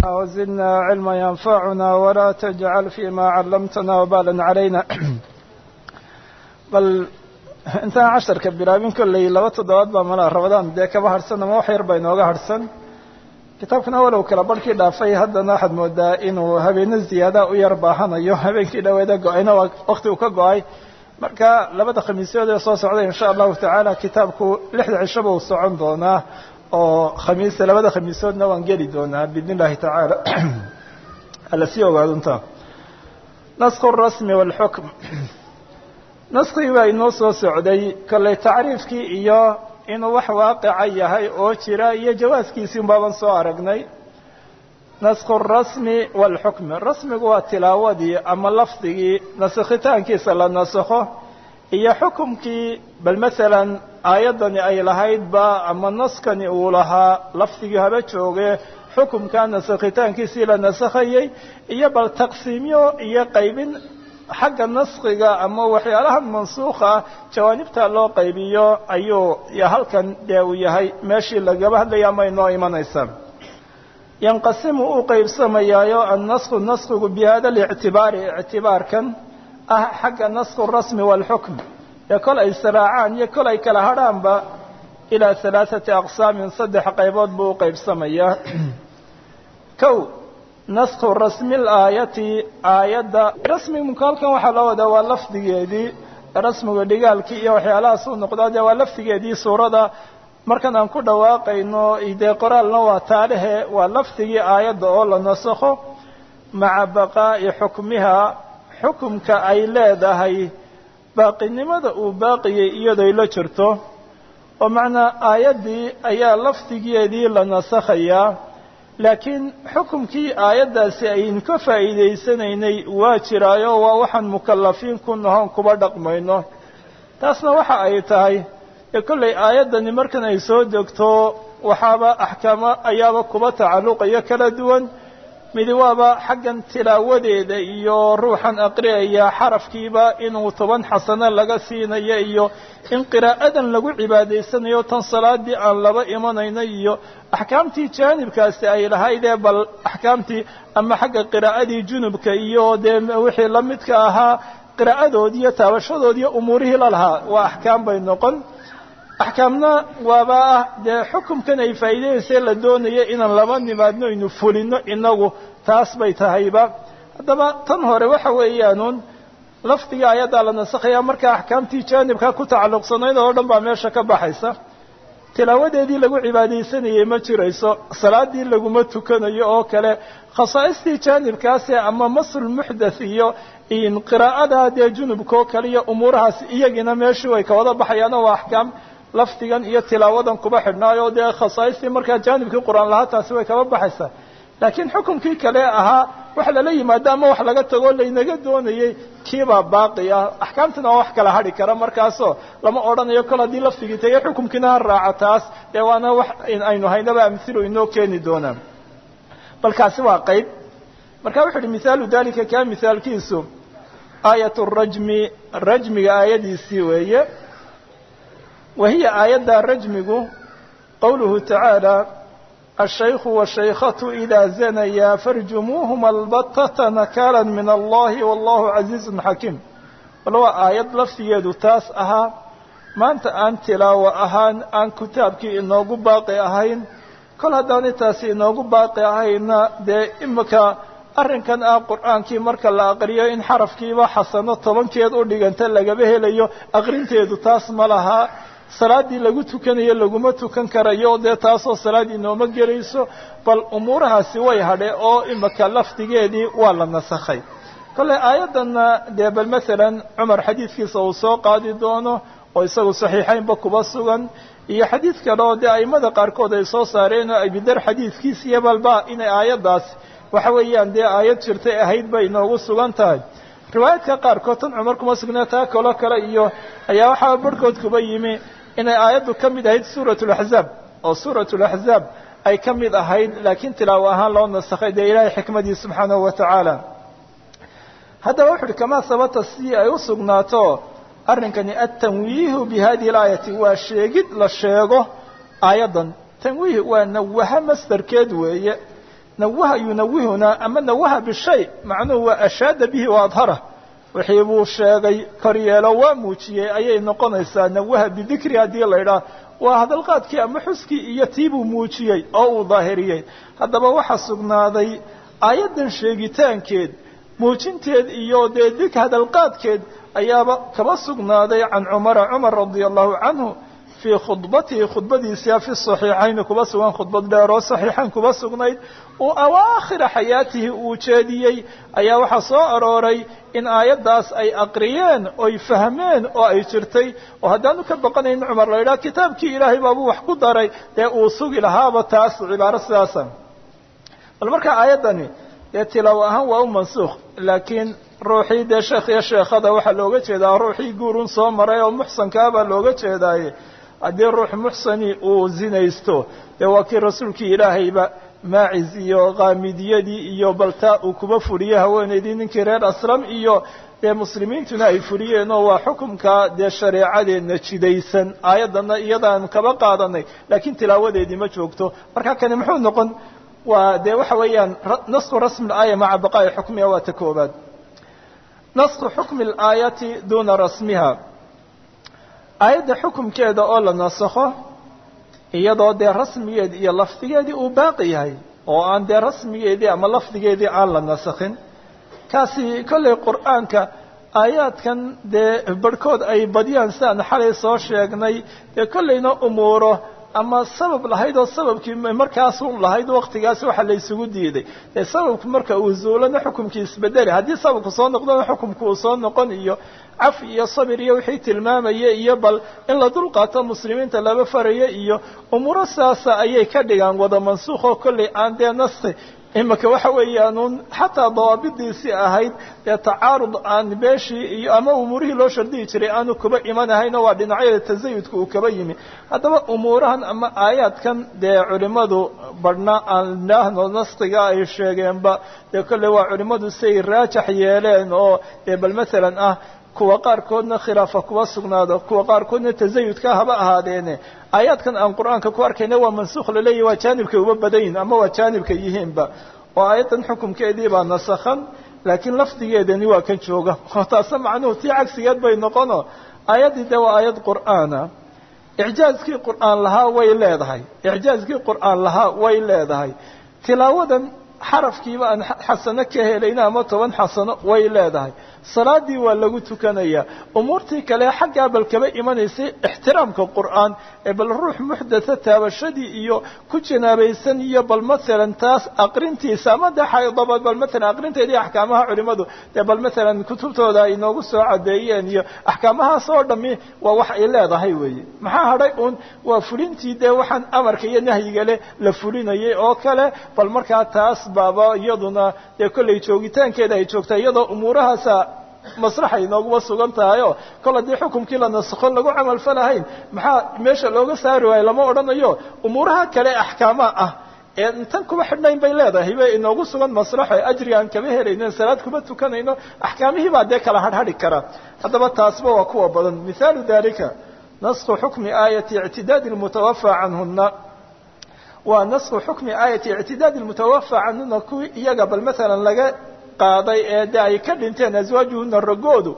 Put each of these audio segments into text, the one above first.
وزدنا علما ينفعنا ولا تجعل فيما علمتنا وبالا علينا bal intaan casharka bilaabin kolley laba toddobaad baa malaa rabadaan dee kaba harhsan ama wax yar ba inooga harhsan kitaabkana walow kala barhkii dhaafay haddana waxaad moodaa inuu habeeno ziyaada u yar baahanayo habeenkii dhaweeda go-ayna wakti uu ka go-ay marka labada khamiisyood ee soo socda insha allahu tacaala kitaabku lixda cishaba uu socon doonaa oo khamiista labada khamiisoodna waan geli doonaa biidn illahi tacaala ala sii ogaadunta nasku rasmi walxukm naskigii baa inoo soo socday kolley tacriifkii iyo inuu wax waaqica yahay oo jira iyo jawaaskiisii unbaaban soo aragnay nasku rasmi walxukmi rasmigu waa tilaawadii ama lafdigii nasakhitaankiisa la nasakho iyo xukumkii bal masalan aayaddani ay lahaydba ama naskani uu lahaa lafdigii haba jooge xukumka nasakhitaankiisii la nasakhayey iyo bal taqsiimyo iyo qaybin xagga naskiga ama waxyaalaha mansuukha ah jawaanibta loo qaybiyo ayuu halkan dee uu yahay meeshii lagaba hadlaya ama inoo imanaysa yanqasimu uu qaybsamayaayo annasku naskigu bi hada lictibaari ictibaarkan ah xagga nasku rasmi walxukm ee kol ay saraacaan iyo kol ay kala hadhaanba ilaa halaaثati aqsaamin saddex qaybood buu u qaybsamayaa kow nasku rasmi laayati aayadda rasmigu halkan waxaa loo wadaa waa lafdigeedii rasmiga dhigaalkii iyo waxyaalahaas uu noqdaa dee waa lafdigeedii suurada markan aan ku dhawaaqayno dee qoraalna waa taalihe waa lafdigii aayadda oo la nasakho maca baqaa'i xukmiha xukumka ay leedahay baaqinimada uu baaqiyey iyadoy la jirto oo macnaa aayaddii ayaa lafdigeedii la nasakhayaa laakiin xukumkii aayaddaasi aynu ka faa'iidaysanaynay waa jiraayo waa waxaan mukallafiin ku nahoon kuba dhaqmayno taasna waxa ay tahay ee kollay aayaddani markan ay soo degto waxaaba axkaamo ayaaba kuba tacalluqayo kala duwan midi waaba xaggan tilaawadeeda iyo ruuxan aqriyaya xarafkiiba inuu toban xasano laga siinayo iyo in qiraa'adan lagu cibaadaysanayo tan salaadii aan laba imanayno iyo axkaamtii jaanibkaasi ay lahaydee bal axkaamtii ama xagga qiraa'adii junubka iyo dee wixii la midka ahaa qiraa'adoodii iyo taabashadoodii iyo umuurihii la lahaa waa axkaam bay noqon axkaamna waaba ah dee xukumkan ay faa'iidaynaysee la doonayo inaan laba nimaadno aynu fulino inagu taas bay tahayba haddaba tan hore waxa weeyaanuun lafdigii aayaddaa la nasakhaya markaa axkaamtii jaanibka ku tacalluqsanayd oo dhan baa meesha ka baxaysa tilaawadeedii lagu cibaadaysanayey ma jirayso salaadii laguma tukanayo oo kale khasaa'istii jaanibkaasi ama masul muxdath iyo qiraa'ada dee junubka oo kale iyo umuurahaas iyagina meeshii way kawada baxayaano waa axkaam lafdigan iyo tilaawadan kuba xidhnaayo dee khasaa'istii markaa jaanibkii qur-aan lahaa taasi way kaba baxaysaa laakiin xukunkii kale ahaa wax lala yimaado ama wax laga tago laynaga doonayey kiibaa baaqi ah axkaamtina waa wax kala hadhi kara markaasoo lama odhanayo kol haddii lafdigii tagay xukumkiina ha raaca taas dee waana wax aynu haynaba amhilu inoo keeni doonaa bal kaasi waa qayb marka wuxu uhi mihaalu dalika kaa mihaalkiisu aayat rajmi rajmiga aayadiisii weeye wa hiya aayadda rajmigu qowluhu tacaala الشhيk والشhaykة إdا زنيا فاrجموهma البتة نكالا من الlahi والله عaزيز حaكيم bal waa aayad laftigeedu taas ahaa maanta aan tilaawo ahaan aan kitaabkii inoogu baaqi ahayn kol haddaanay taasi inoogu baaqi ahayna dee imika arrinkan ah qur'aankii marka la aqriyo in xarafkiiba xasano tobankeed u dhiganta lagaba helayo aqrinteedu taas ma lahaa salaaddii lagu tukanayo laguma tukan karayo dee taasoo salaad inooma gelayso bal umuurahaasi way hadhe oo imika lafdigeedii waa la nasakhay kolley aayaddanna dee bal masalan cumar xadiidkiisa uu soo qaadi doono oo isagu saxiixaynba kuba sugan iyo xadiid kale oo dee aimada qaarkood ay soo saareen oo abidar xadiidkiisa iyo balba inay aayaddaasi waxa weeyaan dee aayad jirtay ahayd bay inoogu sugan tahay riwaayaadka qaarkood tan cumar kuma sugnaa taa kalo kale iyo ayaa waxaa barhkood kuba yimi inay aayaddu ka mid ahayd suurat laxzaab oo suurat laxzaab ay ka mid ahayd laakiin tilaawo ahaan loo nasakhay dee ilaahay xikmadii subxaanahu wa tacaala haddaba wuxu uhi kamaa sabata si ay u sugnaato arrinkani altanwiihu bi hadihi alaayati waa sheegid la sheego aayaddan tanwiih waa nawaha masdarkeed weeye nawaha yunawihuna ama nawaha bishay macnuhu waa ashaada bihi wa adhara wixii buu sheegay koryeelo waa muujiyey ayay noqonaysaa nawaha bidikri haddii la idhaah waa hadalqaadkii ama xuskii iyo tiibuu muujiyey oo uu daahiriyey haddaba waxaa sugnaaday aayaddan sheegitaankeed muujinteed iyo dee dik hadalqaadkeed ayaaba kaba sugnaaday can cumara cumar radia allahu canhu fii khudbatihi khudbadiisia fi saxiixayni kuba sugan khudbad dheer oo saxiixayn kuba sugnayd uu awaakhira xayaatihi uu jeediyey ayaa waxaa soo arooray in aayaddaas ay aqriyeen oy fahmeen oo ay jirtay oo haddaanu ka baqanayn cumar la yidhaha kitaabkii ilaahay baabuu wax ku daray dee uu sugi lahaaba taas cibaaro sidaasa bal marka aayaddani dee tilaawo ahaan waa u mansuukh laakiin ruuxii dee sheekh iyo sheekhada waxaa looga jeedaa ruuxii guurun soo maray oo muxsankaabaa looga jeedaaye haddii ruux muxsani uu zinaysto dee waa kii rasuulkii ilaahayba maacis iyo kaamidiyadii iyo baltaa uu kuba furiyey haweenaydii ninkii reer aslam iyo dee muslimiintuna ay furiyeen oo waa xukumka dee shareecadeenna jidaysan aayaddanna iyadaanu kaba qaadanay laakiin tilaawadeedii ma joogto marka kani muxuu noqon waa dee waxa weeyaan nasku rasmi aaya maca baqaa'i xukmiha waa ta koobaad nasku xukmi alaayati duuna rasmiha aayadda xukumkeeda oo la nasakho iyadoo dee rasmigeedi iyo lafdigeedii uu baaqi yahay oo aan dee rasmigeedii ama lafdigeedii aan la nasakhin kaasi kollay qur'aanka aayaadkan dee barhkood ay badiyaan sidaan xalay soo sheegnay dee kollayna umuuro ama sabab lahayd oo sababkii markaasu lahayd waktigaas waxa la isugu diiday dee sababku marka uu zuulana xukumkii isbedeli haddii sababku soo noqdona xukumku uu soo noqon iyo cafi iyo sabir iyo wixii tilmaamaya iyo bal in la dulqaato muslimiinta laba faraya iyo umuuro sidaasa ayay ka dhigaan wada mansuukh oo kollay aan dee nasti imika waxa weeyaanuun xataa dawaabidiisii ahayd dee tacaarud aan beeshii iyo ama umuurihii loo shardihi jiray aanu kuba imanahayno waa dhinacyada tasayudka uu kaba yimi haddaba umuurahan ama aayaadkan dee culimmadu badhna aan idhaahno nastiga ay sheegeenba dee kolley waa culimmadu siay raajax yeeleen oo dee bal masalan ah kuwa qaarkoodna khilaafa kuwa sugnaado kuwa qaarkoodna tasayudka haba ahaadeene aayaadkan aan qur-aanka ku arkayna waa mansuukh laleeyahy waa jaanibkay uba badayin ama waa jaanibka yihiinba oo aayaddan xukumkeedii baa nasakhan laakiin lafdigeedani waa kan jooga oo taase macnuhu tii cagsigeed bay noqono aayaddii dee waa aayad qur'aana icjaazkii qur'aan lahaa way leedahay icjaazkii qur'aan lahaa way leedahay tilaawadan xarafkiiba aan xasano ka helayna ama toban xasano way leedahay salaadii waa lagu tukanayaa umuurtii kale xaggaa bal kaba imanaysay ixtiraamka qur'aan ee bal ruux muxdatha taabashadii iyo ku janaabaysan iyo bal masalan taas aqrintiisa ama dee xaydaba bal masalan aqrinteedii axkaamaha culimadu dee bal masalan kutubtooda ay noogu soo cadeeyeen iyo axkaamahaas oo dhami waa wax ay leedahay weeye maxaa hadhay uun waa fulintii dee waxaan amarka iyo nahyiga leh la fulinayay oo kale bal markaa taas baaba iyaduna dee kollay joogitaankeeda ay joogtaa iyadoo umuurahaasa maslaxay nooguba sugan tahayo kol haddii xukumkii la nasakho lagu camal falahayn maxaa meesha looga saari waayo lama odhanayo umuuraha kale axkaama ah ee intan kuba xidhnayn bay leedahay bay inoogu sugan maslaxo ajriga aan kaba helayno salaad kuma tukanayno axkaamihii baa dee kala hadhadhi kara haddaba taasba waa kuwa badan mithaalu dalika nasku xukmi aayati ictidaadi lmutawafa canhuna waa nasku xukmi aayati ictidaadi lmutawafa canhuna kuwii iyaga bal masalan laga qaaday ee de ay ka dhinteen aswaajuhuna ragoodu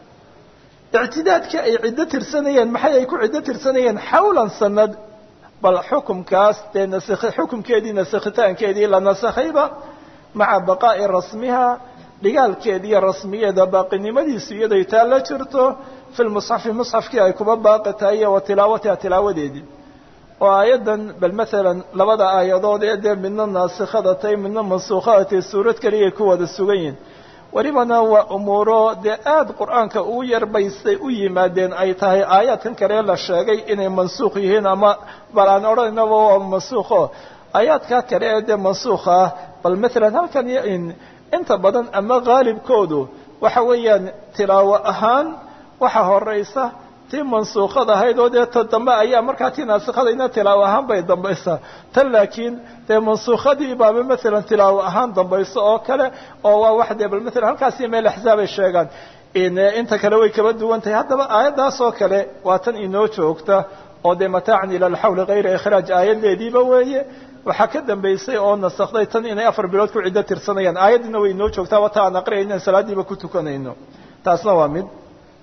ictidaadkii ay ciddo tirsanayeen maxay ay ku ciddo tirsanayeen xawlan sanad bal xukumkaas dee naskhi xukumkeedii nasakhitaankeedii la nasakhayba maca baqaa'i rasmiha dhigaalkeeda iyo rasmigeeda baaqinimadiisu iyaday taa la jirto fi lmusxafi musxafkii ay kuba baaqi tahay iyo wa tilaawatiha tilaawadeedii oo aayaddan bal masalan labada aayadood ee dee midna naasikhada tahay midna mansuukhada tahay suurad keliyay ku wada sugan yihin welibana waa umuuro dee aada qur-aanka ugu yarbaystay u yimaadeen ay tahay aayaadkan kale la sheegay inay mansuukh yihiin ama bal aan odhanaynaba waa mansuukho aayaadkaa kale ee dee mansuukha ah bal masalan halkan inta badan ama qaalibkoodu waxa weeyaan tilaawo ahaan waxa horeysa tii mansuukhada ahayd oo dee ta dambe ayaa markaa tii naasikhadayna tilaawo ahaan bay dambaysaa tan laakiin dee mansuukhadii baaba masalan tilaawo ahaan dambayso oo kale oo waa wax dee bal masalan halkaasi meel axzaab ay sheegaan inta kale way kaba duwan tahay haddaba aayaddaas oo kale waa tan inoo joogta oo dee mataacan ila alxawli kayra ikhraaj aayadeediiba weeye waxaa ka dambaysay oo nasakday tan inay afar bilood ku ciddo tirsanayaan aayaddiina way inoo joogtaa wata aan aqriyayno inaan salaaddiiba ku tukanayno taasna waa mid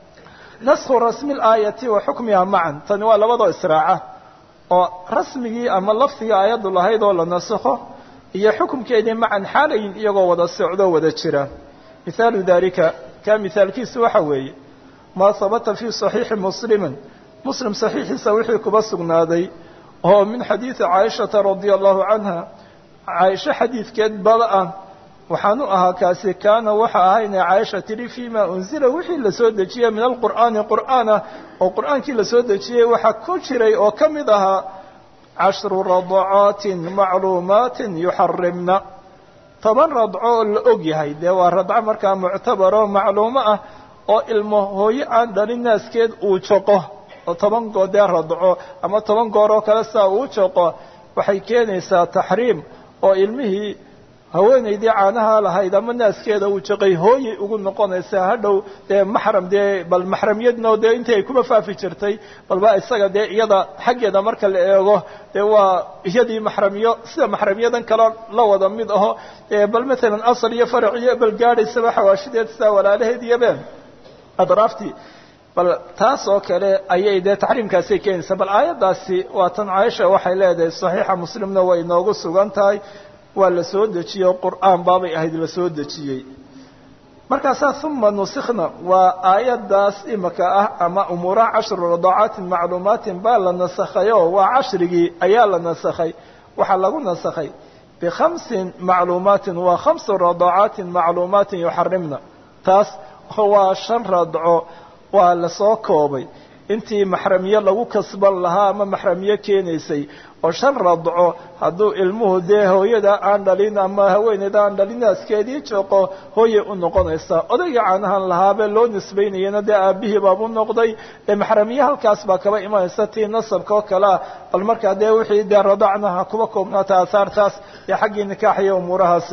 naskhu rasmi laayati wa xukmiha macan tani waa labadoo israaca oo rasmigii ama lafdigii aayaddu lahayd oo la nasakho iyo xukumkeedii macan xaalayin iyagoo wada socdoo wada jira mihaalu dalika kaa mihaalkiisu waxa weeye maa habata fii صaxiixi muslimin muslim saxiixiisa wixii kuba sugnaaday oo min xadiidi caaishata radia allahu canha caaisho xadiidkeed bada ah waxaanu ahaa kaasi kaana waxa ahayne caaisha tidhi fima unzila wixii lasoo dejiyey min alqur'aani qur'aana oo qur'aankii lasoo dejiyey waxaa ku jiray oo ka mid ahaa cashru radacaatin macluumaatin yuxarimna toban radco oo la og yahay dee waa radco markaa muctabaro macluumo ah oo ilmo hooyo aan dhalin naaskeed uu joqo oo toban goodee radco ama toban goor oo kale saa uu joqo waxay keenaysaa taxriim oo ilmihii haweenaydii caanaha lahayd ama naaskeeda uu jaqay hooyay ugu noqonaysaa hadhow dee maxram dee bal maxramiyadno dee intii ay kuma faafi jirtay balba isaga dee iyada xaggeeda marka la eego dee waa iyadii maxramiyo sida maxramiyadan kale la wada mid aho bal matalan asal iyo farac iyo bal gaadhaysaba xawaashideed sidaa walaalaheed iyo been adraaftii bal taas oo kale ayay dee taxriimkaasay keenaysaa bal aayaddaasi waa tan caaisha waxay leedahay saxiixa muslimna way inoogu sugan tahay waa la soo dejiyey qur'aan baabay ahayd la soo dejiyey markaasaa uma nusikna waa aayaddaas imika ah ama umuuraha cashru radacaatin macluumaatin baa la nasakhay oo waa cashrigii ayaa la nasakhay waxaa lagu nasakhay bikhamsin macluumaatin waa khamsu radacaatin macluumaatin yuxarimna taas waa shan radco waa lasoo koobay intii maxramiye lagu kasban lahaa ama maxramiye keenaysay oo shan radco hadduu ilmuhu dee hooyada aan dhalin ama haweeneyda aan dhalin naaskeedii jooqo hooyay u noqonaysaa odayga caanahan lahaabee loo nisbaynayana dee aabihii baabu noqday dee maxramiye halkaas baa kaba imanaysa tii nasabka oo kale ah bal markaa dee wixii dee radacnaha kuba koobnaata aasaartaas dee xaggii nikaaxiyo umuurahaasi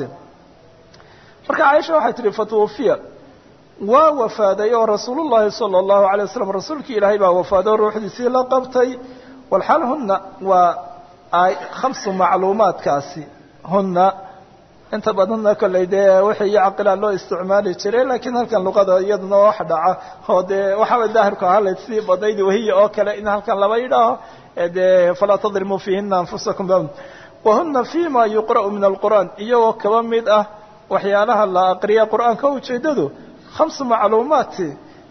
marka caaisha waxay tihi fatwufiya waa wafaaday oo rasuul llahi salى اllahu alay waslm rasuulkii ilaahay baa wafaaday oo ruuxdiisii la qabtay walxaal huna waa khamsu macluumaadkaasi huna inta badanna kolley dee wixii iyo caqilaan loo isticmaali jiray lakiin halkan luqada iyaduna wax dhaca oo dee waxaaba daahirku ahaa la sii badnayd wahiya oo kale in halkan laba yidhaaho dee falaa tadrimuu fiihina anfusakum wahuna fima yuqra'u min alqur'aan iyagoo kaba mid ah waxyaalaha la aqriya qur'aanka ujeedadu hamsu macluumaati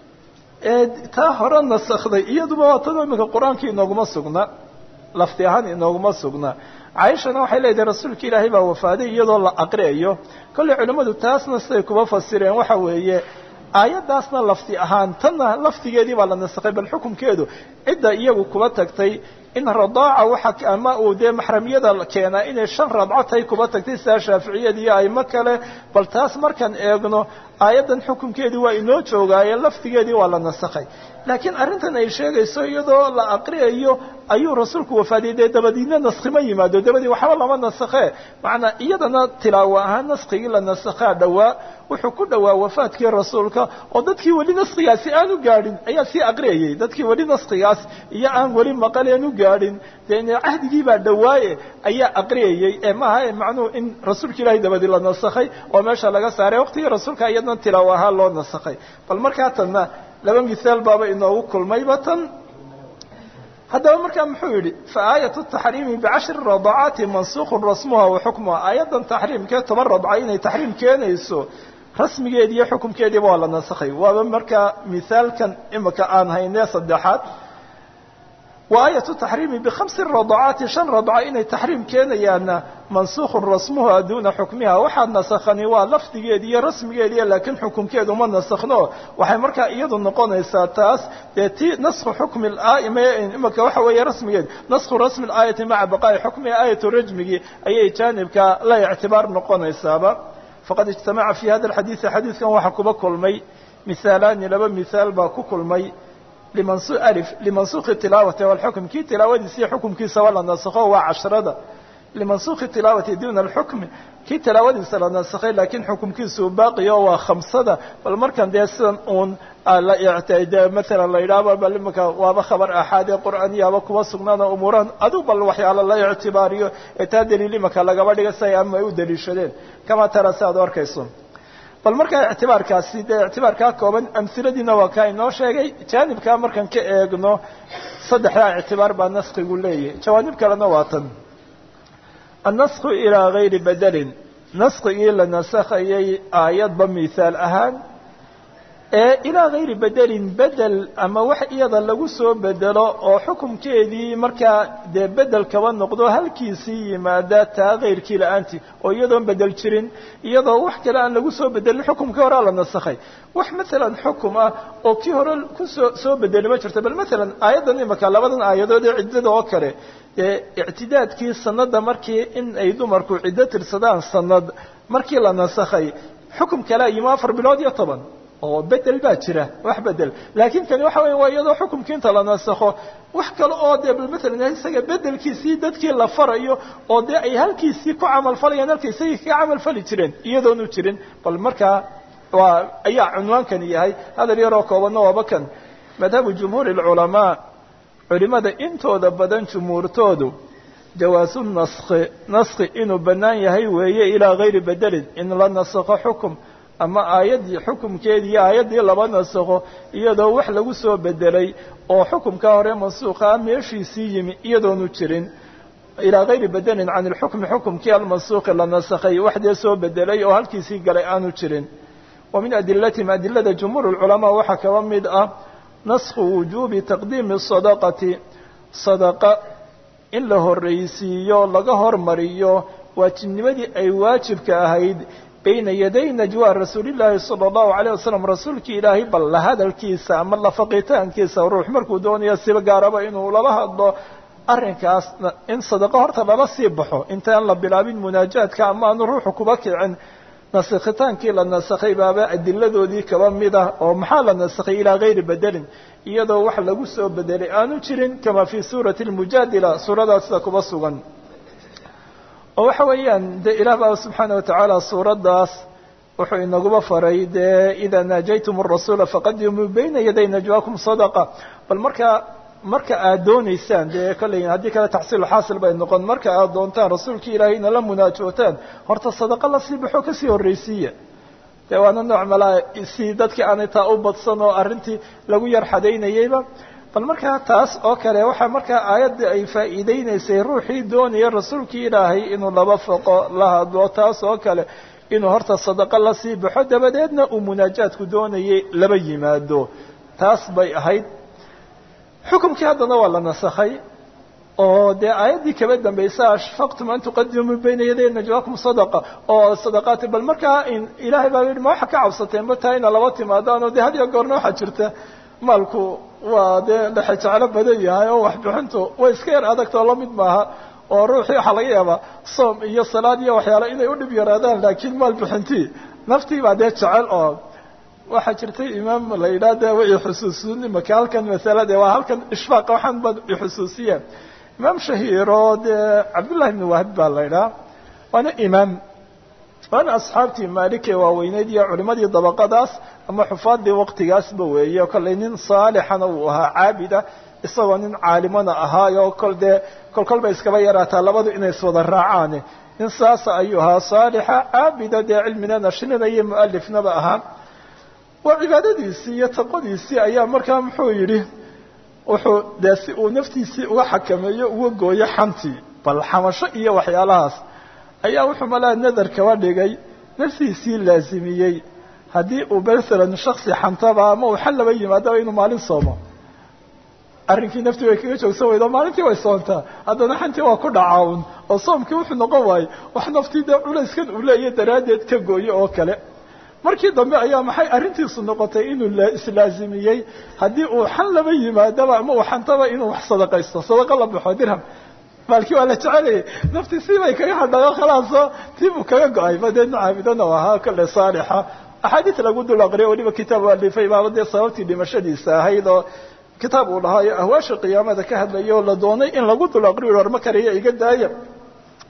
ee taa hore nasakday iyaduba waa tan iminka qur-aankii inooguma sugna lafdi ahaan inooguma sugna caaishana waxay leedahay rasuulka ilaahay baa wafaaday iyadoo la aqriayo kolley culimmadu taasna siday kuba fasireen waxa weeye aayaddaasna lafdi ahaan tanna lafdigeedii baa la nasakhay bal xukunkeedu cidda iyagu kuba tagtay in radaaca waxa ama uu dee maxramiyada keenaa inay shan radco tahay kuba tagtay sidaa shaaficiyada iyo aymo kale bal taas markaan eegno aayaddan xukunkeedii waa inoo joogaaye lafdigeedii waa la nasakhay laakiin arrintan ay sheegayso iyadoo la aqriyayo ayuu rasuulku wafaadiyey dee dabadiidna naskima yimaado dabadii waxba lama nasakhee macnaa iyadana tilaawo ahaan naskigii la nasakhaa dhowaa wuxuu ku dhowaa wafaadkii rasuulka oo dadkii weli naskigaasi aan u gaadhin ayaa sii aqriyayey dadkii weli naskigaas iyo aan weli maqaleen u gaadhin dee cahdigii baa dhowaaye ayaa aqriyayey ee maaha macnuhu in rasuulka ilaahay dabadii la nasakhay oo meesha laga saaray waqtigii rasuulka iyadna tilaawo ahaan loo nasakhay bal markaa tanna laba mihaal baaba inoogu kulmayba tan haddaba markaa muxuu yidhi faaayaة التaxriimi bcashri radacaati mansukun rasmuha wa xukmuha aayaddan taxriimkee toban radca inay taxriim keenayso rasmigeedi iyo xukumkeediiba waa la nasakhay waaba markaa mihaalkan imika aan haynee saddexaad wa aayatu taxriimi bikhamsi radacaati shan radca inay taxriim keenayaanna mansukun rasmuha duuna xukmiha waxaa nasakhani waa lafdigeedi iyo rasmigeediiyo laakiin xukumkeedu ma nasakhno waxay markaa iyadu noqonaysaa taas dee ti naskhu xukmi imika waxa weeye rasmigeed naskhu rasmi aayati maca baqaa'i xukmiha aayatu rajmigii ayay jaanibka la ictibaar noqonaysaaba faqad ijtamaca fi hada alxadiidi xadiidkan waxaa kuba kulmay mihaalaani laba mihaal baa ku kulmay limansuki tilaawati walxukm kii tilaawadiisa iyo xukumkiisaba la nasakho waa cashrada limansuukhi tilaawati duna alxukmi kii tilaawadiisa la nasakhay laakiin xukumkiisuu baaqiyo waa khamsada bal markan dee sidan uun de maalan la yidhaahba bal imanka waaba khabar axaad ee qur'aaniyaaba kuwa sugnaana umuurahan aduu bal waxyaala la ictibaariyo ee taa daliil imanka lagaba dhiga si ay ama ay u daliishadeen kamaa tara si aad u arkayso bal markaa ictibaarkaasi dee ictibaarkaa kooban amhiladiina waa kaa inoo sheegay jaanibkaa markaan ka eegno saddexdaa ictibaar baa naskigu leeyahay jawaanib kalena waa tan annasku ilaa gayri bedelin naskigii la nasakhayay aayadba mihaal ahaan ee ilaa gayri bedelin bedel ama wax iyada lagu soo bedelo oo xukumkeedii markaa dee bedel kaba noqdo halkiisii yimaada taa kayrkii la-aantii oo iyadoon bedel jirin iyadoo wax kale aan lagu soo bedelin xukumkii horea la nasakhay wax maalan xukum ah oo kii hore kusoo soo bedeli ma jirto bal maalan aayaddan imaka labadan aayadood ee ciddada oo kale dee ictidaadkii sanada markii in ay dumarku ciddo tirsadaan sanad markii la nasakhay xukum kalea yimi afar bilood iyo toban oo bedel baa jira wax bedel laakiin kani waxa weya waa iyadoo xukumkii inta la nasakho wax kale oo dee bal maalan isaga bedelkiisii dadkii la farayo oo dee ay halkiisii ku camal falayaan halka isagii kaga camal fali jireen iyadoonu jirin bal markaa waa ayaa cunwaankani yahay hadal yaroo koobanna waaba kan madhabu jumhuuri alculamaa culimada intooda badan jumhuurtoodu jawaasu naski naski inuu bannaan yahay weeye ilaa gayri bedelin in la nasakho xukum ama aayaddii xukumkeedii iyo aayaddii laba nasakho iyadoo wax lagu soo bedelay oo xukumkaa hore mansuuqaa meeshiisii yimi iyadoonu jirin ilaa gayri bedelin can ilxukmi xukumkii almansuuqi la nasakhay waxdee soo bedelay oo halkiisii galay aanu jirin wa min adilatihim adilada jumhuur lculamaa waxaa kaba mid ah naskhu wujuubi taqdiimi sadaqati sadaqa in la horraysiiyo laga hormariyo waajibnimadii ay waajibka ahayd bayna yaday najwa rasuulillaahi sala allahu calayh wasalam rasuulkii ilaahay bal la hadalkiisa ama la faqitaankiisa ruux markuu doonayo siba gaaraba inuu lala hadlo arrinkaas in sadaqo horta lala sii baxo intaan la bilaabin munaajaadka ama aanu ruuxu kuba kicin nasakhitaankii la nasakhay baaba adiladoodii kaba mid ah oo maxaa la nasakhay ilaa gayri bedelin iyadoo wax lagu soo bedelay aanu jirin kama fii suurati almujaadila suuradaas sida kuba sugan oo waxa weeyaan dee ilaah baa subxaana watacaala suuraddaas wuxuu inaguba faray dee idaa naajaytum arasuula faqadimuu bayna yaday najwaakum sadaqa bal markaa marka aad doonaysaan dee kolley haddii kale taxsiilu xaasil bay noqon marka aad doontaan rasuulkii ilaahay ina la munaajootaan horta sadaqa lasii baxo kasii horraysiiya dee waana nooc malaa si dadkii aanay taa u badsan oo arrintii lagu yar xadaynayeyba bal markaa taas oo kale waxaa markaa aayadda ay faa'iideynaysay ruuxii doonaya rasuulkii ilaahay inuu laba foqo la hadlo taas oo kale inuu horta sadaqo lasii baxo dabadeedna uu munaajaadku doonayay laba yimaado taas bay ahayd xukumkii haddana waa la nasakhay oo dee aayaddii kaba dambaysa ashfaqtum an tuqadimuu bayna yaday najwaakum sadaqa oo sadaqaati bal markaa ilaahay baa yidhi ma waxa ka cabsateen ba taa ina laba timaadaan oo dee had iyo goorna waxaa jirta maalku waa dee dhexe jeclo badan yahay oo waxbixintu way iska yar adagtoo la mid maaha oo ruuxii waxaa laga yaabaa soom iyo salaad iyo waxyaale inay u dhib yaraadaan laakiin maal bixintii naftii baa dee jecel oo waxaa jirtay imaam la yidhaah de way xusuusin imaka halkan masalade waa halkan ishfaaq waxaan ba ixusuusiya imaam shahiiro dee cabdullahi ibni wahab baa la yidhaha waana imaam waana asxaabtii maalike waaweyneyd iyo culimadii dabaqadaas ama xufaadii waqtigaasba weeye kollay nin saalixana uu ahaa caabida isagoo nin caalimana ahaayo kol dee kol kol bay iskaba yaraataa labadu inay iswada raacaane nin saasa ayuu ahaa saalixa caabida dee cilmina nashrina iyo mualifnaba ahaa waa cibaadadiisii iyo taqodiisii ayaa markaa muxuu yidhi wuxuu dee si uu naftiisii uga xakameeyo uga gooyo xantii bal xamasho iyo waxyaalahaas ayaa wuxuu malaa nadar kaba dhigay naftiisii laasimiyey haddii uu masalan shaksi xantaba ama uu xal laba yimaadaba inuu maalin soomo arrinkii naftii way kaga joogsan weydo maalintii way soontaa haddana xantii waa ku dhacaun oo soomkii wuxuu noqon waayey wax naftii dee culayskan uu leeyahy daraaddeed ka gooyo oo kale markii dambe ayaa maxay arrintiisu noqotay inuu islaasimiyey haddii uu xan laba yimaadaba ama uu xantaba inuu wax sadaqaysto sadaqa la baxo dirham maalkii waa la jecelayay naftii siibay kaga hadhayo khalaaso tii buu kaga go-ay ma dee caabidana u ahaa kale saalixa axaadiis lagu dul aqriyo weliba kitaab u alifay baaba dee sababtii dhimashadiisa ahayd oo kitaab uu lahaayo ahwaasha qiyaamada ka hadlayo oo la doonay in lagu dul aqriyo war ma kariyo iga daaya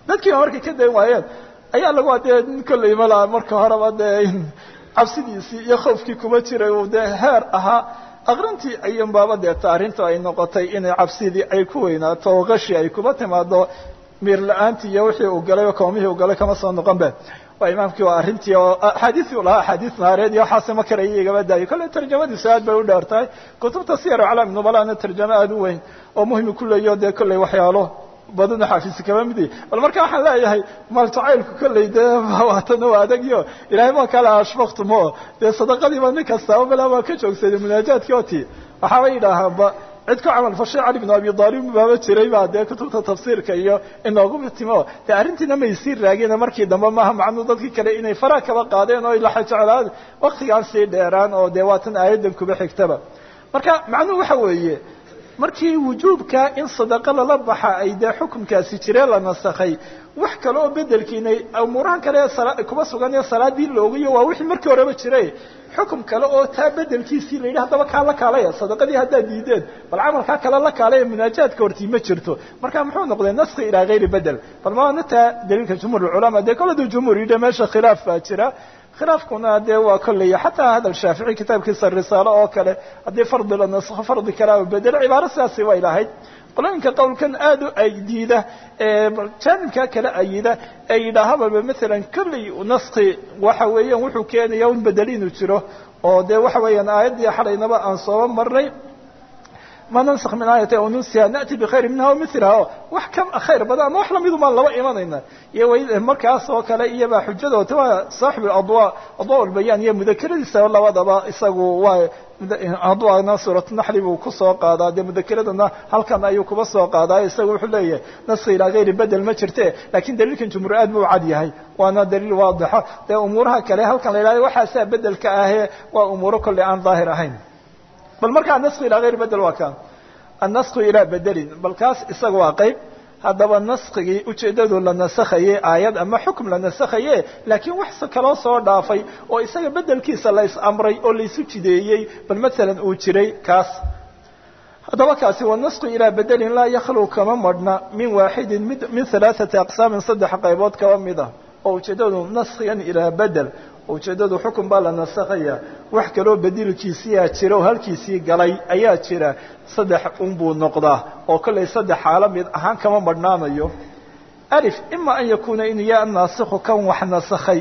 dadkiiba markay ka dayn waayeen ayaa lagu dee kolley malaa marka horeba dee cabsidiisii iyo khoofkii kuma jiray uu dee heer ahaa aqrintii ayun baaba deeta arrintu ay noqotay inay cabsidii ay ku weynaato oo qashi ay kuba timaado miir la-aantii iyo wixii uu galay oo koomihii uu galay kama soo noqon be waa imaamkii waa arrintii oo axaadiisii u lahaa axaadiis naareed iyo waxaase ma karaya igaba daayay kolley tarjamadiisu aad bay u dheer tahay kutubta siyar aclaam nubalana tarjamo aada u weyn oo muhimi ku leeyo dee kolley waxyaalo badana xaafisi kama midi bal marka waxaan leeyahay maal jacaylku kolley dee waatana waa adagyo ilahay ma kala ashfaktumo dee sadaqadiiba nin kastaaba balaa waa ka joogsaday munaajaadkii oti waxaaba yidhaahaanba cid ku camal fashay cali bn abi aalib baaba jiray baa dee kutubta tafsiirka iyo inoogu timo dee arrintiina may sii raagina markii dambe maaha macnuu dadkii kale inay faraa kaba qaadeen oo laxa jeclaan waktigaan sii dheeraan oo dee waatan aayaddan kuba xigtaba marka macnuhu waxa weeye markii wujuubka in sadaqa lala baxa ay dee xukunkaasi jireen la nasakhay wax kale oo bedelkiina umuurahan kale kuba sugan ee salaadii loogayo waa wixii markii horeba jiray xukum kale oo taa bedelkiisii la yidhi haddaba kaa la kaalaya sadaqadii haddaad diideen bal camalkaa kale la kaalaya munaajaadka hortii ma jirto marka muxuu noqday naski ilaa hayri bedel bal maana taa daliilka jumhuur culamaa dee koladu jumhuur yidhi meesha khilaaf baa jira khilaafkuna dee waa kolley xataa hadal shaafici kitaabkiisa risaalo oo kale haddii fardi la naskho fardi kalea bedel cibaaro sidaasi way lahayd qolooyinka qowlkan aad u aydiida jaanibka kale ayida ee yidhaahababa maalan kolley naski waxa weeyaan wuxuu keenaya un bedel inuu jiro oo dee waxa weeyaan aayaddii xalaynaba aan sooba marnay ma nansakh min aayati aw nunsiha na'ti bikhayri minha aw miliha o wax ka khayr badan ama wax lamidu maan laba imanayna iyo markaas oo kale iyobaa xujadooda waa saaxibu adwa adwa lbayaan iyo mudakeradiisa labadaba isagu waa adwana suuratunaxli buu kusoo qaadaa dee mudakeradana halkan ayuu kuba soo qaadaa isagu wuxuu leeyahay naski ilaa hayri bedel ma jirte lakin daliilkan jumhuur aad buu cad yahay waana daliil waadixa dee umuuraha kale halkan la yidhahdo waxaasaa bedelka ahee waa umuuro kolley aan daahir ahayn bal markaa naski ilaa hayri bedel waa kan annasku ilaa bedelin bal kaas isaga waa qayb haddaba naskigii ujeeddadu la nasakhayey aayad ama xukum la nasakhaye laakiin wax kaloo soo dhaafay oo isaga bedelkiisa la is amray oo laysu jideeyey bal masalan uu jiray kaas haddaba kaasi waa nasku ilaa bedelin laa yakhlu kama madhna min waaxidin mid min halaaثati aqsaamin saddex qaybood kaba mid ah oo ujeeddadu naskigan ilaa bedel ujeeddadu xukun baa la nasakhaya wax kaloo bedilkiisiyaa jira oo halkiisii galay ayaa jira saddex unbuu noqdaa oo kollay saddex xaalo mid ahaan kama madhnaanayo alif ima an yakuuna inuu yaha naasikhu kan wax nasakhay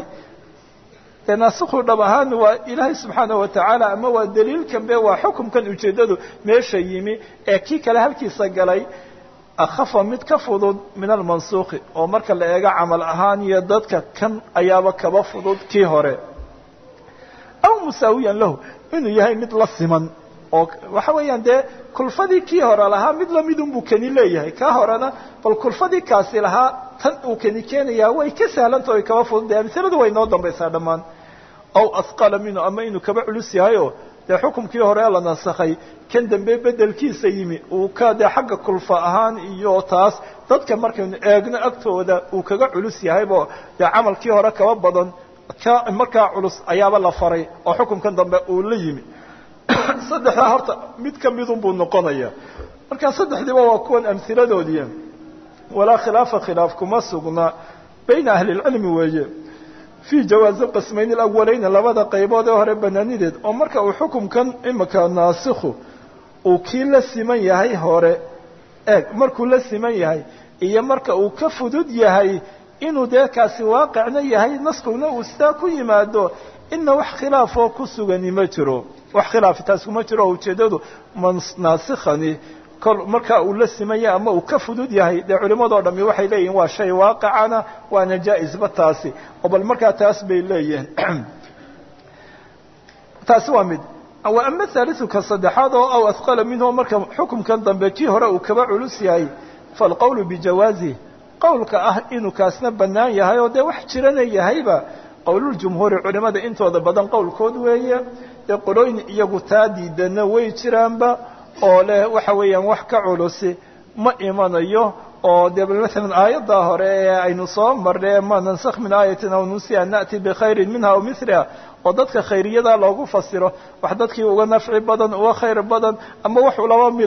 dee naasikhu dhab ahaan waa ilaahay subxaana watacaala ama waa daliilkan be waa xukumkan ujeeddadu meesha yimi ee kii kale halkiisa galay akhafa mid ka fudud min almansuuqi oo marka la eego camal ahaan iyo dadka kan ayaaba kaba fudud kii hore aw musaawiyan lahu inuu yahay mid la siman oo waxa weeyaan dee kulfadii kii hore lahaa mid lamidun buu keni leeyahay kaa horena bal kulfadii kaasi lahaa tan uu keni keenayaa way ka sahlanta ay kaba fudud dee amsiladu way noo dambaysaa dhammaan aw asqala minhu ama inuu kaba culus yahayo dee xukumkii hore la nasakhay kan dambe bedelkiisa yimi uu ka dee xagga kulfa ahaan iyo taas dadka markaynu eegno agtooda uu kaga culus yahaybo dee camalkii hore kaba badan ka markaa culus ayaaba la faray oo xukumkan dambe uu la yimi saddexdaa horta mid ka midun buu noqonaya marka saddexdiiba waa kuwan amhiladoodii walaa khilaafa khilaaf kuma sugna bayna ahli lcilmi weeye fii jawaazi qismayn alawaleyni labada qaybood ee hore banaanideed oo marka uu xukumkan imika naasikhu uu kii la siman yahay hore eeg markuu la siman yahay iyo marka uu ka fudud yahay inuu dee kaasi waaqicna yahay naskuna uu sidaa ku yimaado ina wax khilaafoo ku sugani ma jiro wax khilaafi taas kuma jiro oo ujeeddadu naasikhani kol marka uu la siman yahay ama uu ka fudud yahay dee culimadoo dhami waxay leeyihin waa shay waaqicana waana jaa-isba taasi oo bal markaa taas bay leeyihiin taasi waa mid wa ama haaliuka saddexaad oo aw ahqala minhu marka xukumkan dambe kii hore uu kaba culus yahay faalqowlu bijawaazih qowlka ah inuu kaasna bannaan yahay oo dee wax jirana yahayba qowluljumhuuri culimada intooda badan qowlkood weeye dee qolooyin iyagu taa diidana way jiraanba oo leh waxa weeyaan wax ka culusi ma imanayo oo dee maalan aayaddaa hore ee aynu soo marnay ma nansakh min aayatin aw nusiha na'ti bikhayrin minha aw miliha oo dadka khayriyada loogu fasiro wax dadkii uga nafci badan uga khayr badan ama wax laba mida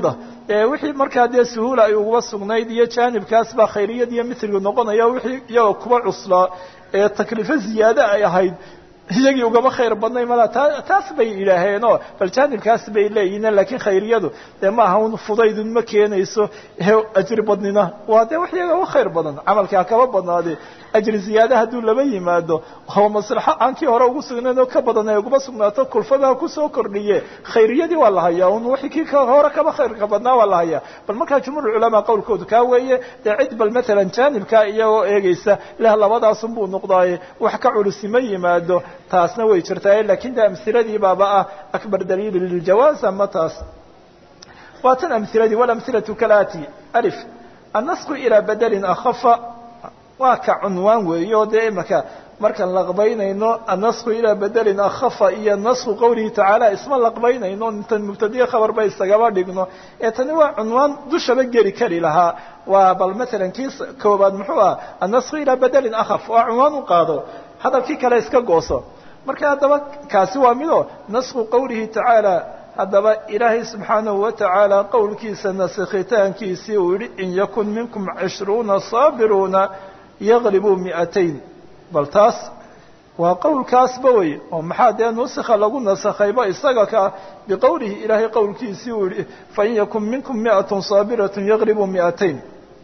wixii markaa dee suhuula ay uguba sugnayd iyo jaanibkaas baa khayriyad iyo mithligu noqonaya wixii iyagoo kuba cuslaa ee takliifo ziyaade ay ahayd iyagii ugama khayr badnay mala taa taas bay yidhaaheenoo bal jaanibkaas bay leeyihiin laakiin khayriyadu dee maaha un fudaydun ma keenayso ajri badnina waa dee wax iyaga uga khayr badan camalkaa kaba badnaade ajri ziyaade hadduu laba yimaado oo maslaxo aan kii hore ugu sugnayn oo ka badan ay uguma sugnaato kulfadaha kusoo kordhiye khayriyadii waa la hayaa un wixii kii hore kaba khayrka badnaa waa la hayaa bal markaa jumhuur culamaa qowlkoodu kaa weeye dee cid bal matalan jaanibkaa iyagoo eegaysa leh labadaasun buu noqdaaye wax ka culusi ma yimaado taasna way jirtaa lakin de amhiladii baaba ah akbar daliili liljawaaz ama taas waa tan amhiladii walamhilatu kalaati alif annasku ilaa bedelin akhafa waa ka cunwaan weeye oo dee imaka markaan laqbaynayno annasku ilaa bedelin akhafa iyo nasku qowlihi tacaala isma laqbaynayno intan mubtadiye khabar ba isagaba dhigno ee tani waa cunwaan dushaba geli kari lahaa waa bal matalan kii koobaad muxuu ah annasku ilaa bedelin akhaf waa cunwaan u qaado hadalkii kale iska gooso marka haddaba kaasi waa mido nasku qowlihi tacaala haddaba ilaahay subxaanahu watacaala qowlkiisa nasakhitaankiisii uu yihi in yakun minkum cishruuna saabiruuna yaglibuu mi'atayn bal taas waa qowlkaasba wey oo maxaa dee nusikha lagu nasakhayba isaga ka biqowlihi ilaahay qowlkiisii uu yihi fain yakun minkum mi'atun saabiratun yaglibuu mi'atayn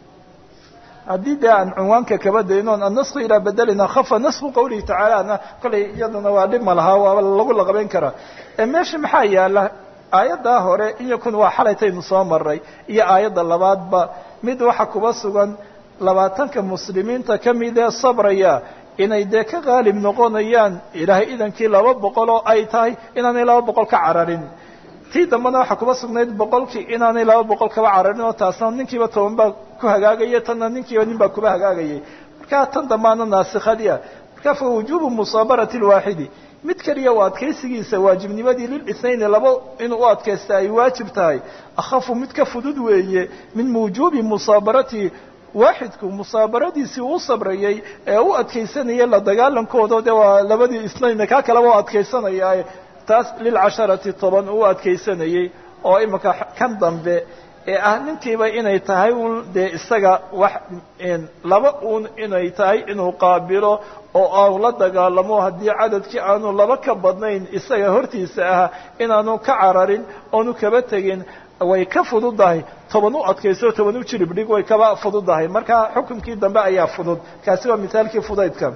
haddii dee aan cunwaanka kaba daynoon annasku ilaa bedelina khafa nasku qowlihi tacaalana kolay iyaduna waa dhib ma lahaa waaba lagu laqabayn karaa ee meesha maxaa yaala aayaddaa hore in yakun waa xalaytaynu soo maray iyo aayadda labaadba mid waxa kuba sugan labaatanka muslimiinta ka mid ee sabraya inay dee ka qaalib noqonayaan ilaahay idankii laba boqol oo ay tahay inaanay laba boqol ka cararin tii dambena waxaa kuba sugnayd boqolkii inaanay laba boqol kaba cararin oo taasna ninkiiba toban baa ku hagaagaya tanna ninkiiba nin baa kuba hagaagayay markaa tan dambaana naasikhadiia marka fa wujuubu musaabarati lwaaxidi mid keliya u adkaysigiisa waajibnimadii lilithnayni laba inuu u adkaysta ay waajib tahay akhafu mid ka fudud weeye min wujuubi musaabarati waaxidku musaabaradiisii uu sabrayay ee u adkaysanayay la dagaalankooda de waa labadii isnayn kaa kaleba u adkaysanaya taas lilcasharati toban uu adkaysanayey oo imika kan dambe ee ah ninkiiba inay tahay un dee isaga wax laba uun inay tahay inuu qaabilo oo aanu la dagaalamo haddii cadadkii aanu laba ka badnayn isaga hortiisa ah inaanu ka cararin oonu kaba tegin way ka fududahay toban u adkayso toban u jirib dhig way kaba fududahay marka xukunkii dambe ayaa fudud kaasi waa mithaalkii fudaydka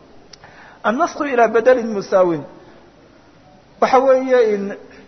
annasku ilaa bedelin musaawin waxa weeye in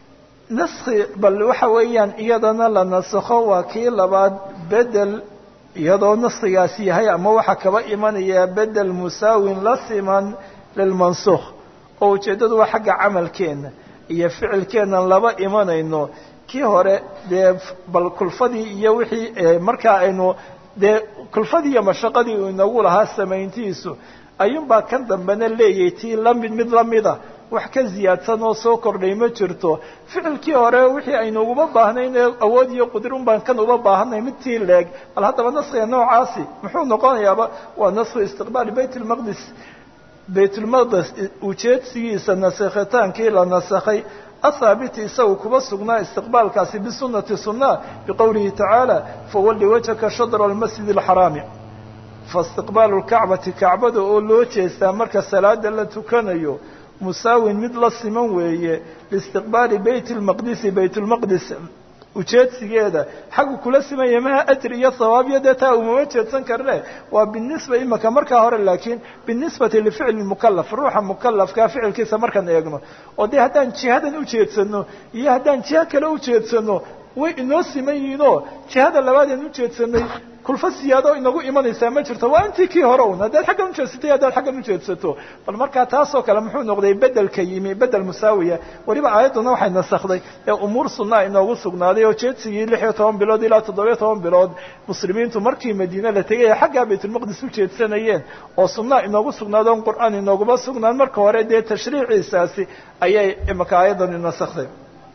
naski bal waxa weeyaan iyadana la nasakho waa kii labaad bedel iyadoo naskigaasi yahay ama waxaa kaba imanaya bedel musaawin la siman lilmansukh oo ujeeddadu waa xagga camalkeena iyo ficilkeenan laba imanayno kii hore dee bal kulfadii iyo wixii markaa aynu dee kulfadii iyo mashaqadii uu inagu lahaa samayntiisu ayuunbaa kan dambena leeyahay tii lamid mid lamida wax ka ziyaadsan oo soo kordhay ma jirto ficilkii hore wixii aynu uguma baahnayn ee awood iyo qudrun baan kan uba baahanay mid tii leeg bal haddaba naskiga noocaasi muxuu noqonayaaba waa nasku istiqbaali bayt lmaqdis baytulmaqdes ujeedsigiisa nasakhitaankii la nasakhay athaabiti isagu kuba sugnaa istiqbaalkaasi bisunati sunna biqowlihi tacaala fawalli wajhaka shadra almasjid alxaraami faistiqbaalu lkacbati kacbada oo loo jeestaa marka salaada la tukanayo musaawin mid la siman weeye liistiqbaali beyt lmaqdisi bayt lmaqdis ujeedsigeeda xaggu kula simanya maha ajri iyo hawaabyo dee taa umama jeedsan karne waa binisba imaka markaa hore laakiin binisbati lificli mukalaf ruuxa mukalafkaa ficilkiisa markaan eegno oo dee haddaan jihadan ujeedsano iyo haddaan jiha kale ujeedsano way inoo siman yihiinoo jihada labaadeen ujeedsanay kulfa siyaado inagu imanaysaa ma jirto waa intii kii hore un haddaad xaggan ujeedsatay haddaad xaggan ujeedsato bal markaa taasoo kale muxuu noqday bedelka yimi bedel musaawiya weliba aayadduna waxay nasakday ee umuur sunaa inoogu sugnaaday oo jeedsigii lix iyo toban bilood ilaa toddobiyo toban bilood muslimiintu markii madiine la tegay ee xaggaa baytulmaqdis u jeedsanayeen oo sunaa inoogu sugnaado on qur'aan inooguma sugnaan marka hore dee tashriiciisaasi ayay imaka aayaddani nasakday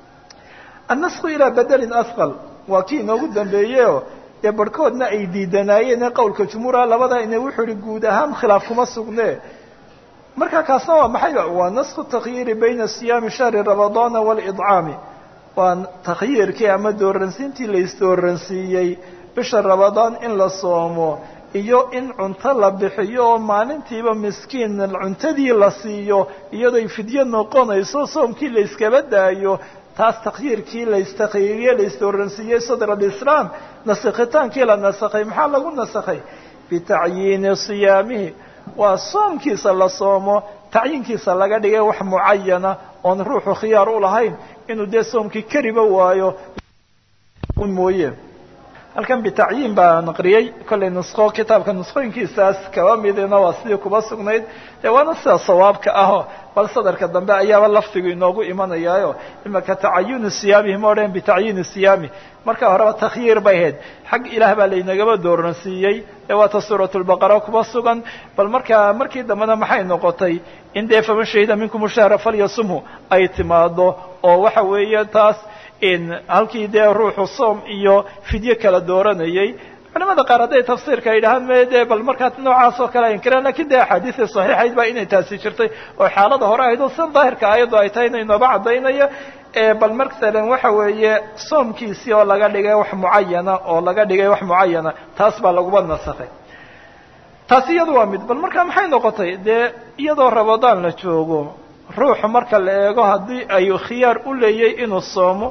annasku ilaa bedelin asqal waa kii inoogu dambeeyeo dee barhkoodna ay diidanaayeen ee qowlka jumhuura labada ina wuxuu ihi guud ahaan khilaaf kuma sugne marka kaasna waa maxay waa nasku takhyiiri bayna siyaami shahri ramadaana waalidcaami waa takhyiirkii ama dooransiintii la isdooransiiyey bisha rabadaan in la soomo iyo in cunto la bixiyo oo maalintiiba miskiin cuntadii la siiyo iyadoy fidyo noqonayso soomkii la iskaba daayo taas takhyiirkii la istakyiiriye la isdooransiiyey sadr alislaam nasakhitaankii la nasakhay maxaa lagu nasakhay bitacyiini siyaamihi waa soomkiisa la soomo tacyiinkiisa laga dhigay wax mucayana oon ruuxu khiyaar u lahayn inuu dee soomkii kariba waayo mooye halkan bitacyiin baa naqriyey kollay nusqo kitaabka nusqooyinkiisaas kaba midina waa sidii kuba sugnayd dee waana sida sawaabka aho bal sadarka dambe ayaaba lafdigu inoogu imanayaayo imaka tacayuni siyaamihi ma odhan bitacyiini siyaami marka horeba takhyiir bay ahayd xag ilaah baa laynagaba dooransiiyey ee waata suurat lbaqara kuba sugan bal markaa markii dambena maxay noqotay in dee faman shahida minkum shahra falyasumhu ay timaado oo waxa weeye taas halkii dee ruuxu soom iyo fidyo kala dooranayay culamada qaar hadday tafsiirka ay dhahaan me dee bal markaa noocaas oo kale inkiraan lakin dee axaadiisii saxiixayd baa inay taasi jirtay oo xaalada hore ahayd oo sida daahirka aayaddu ay tahay inay nooba caddaynaya bal masalan waxa weeye soomkiisii oo laga dhigay wax mucayana oo laga dhigay wax mucayana taas baa laguba nasakhay taasi iyadu waa mid bal markaa maxay noqotay dee iyadoo rabadaan la joogo ruuxu marka la eego haddii ay khiyaar u leeyay inuu soomo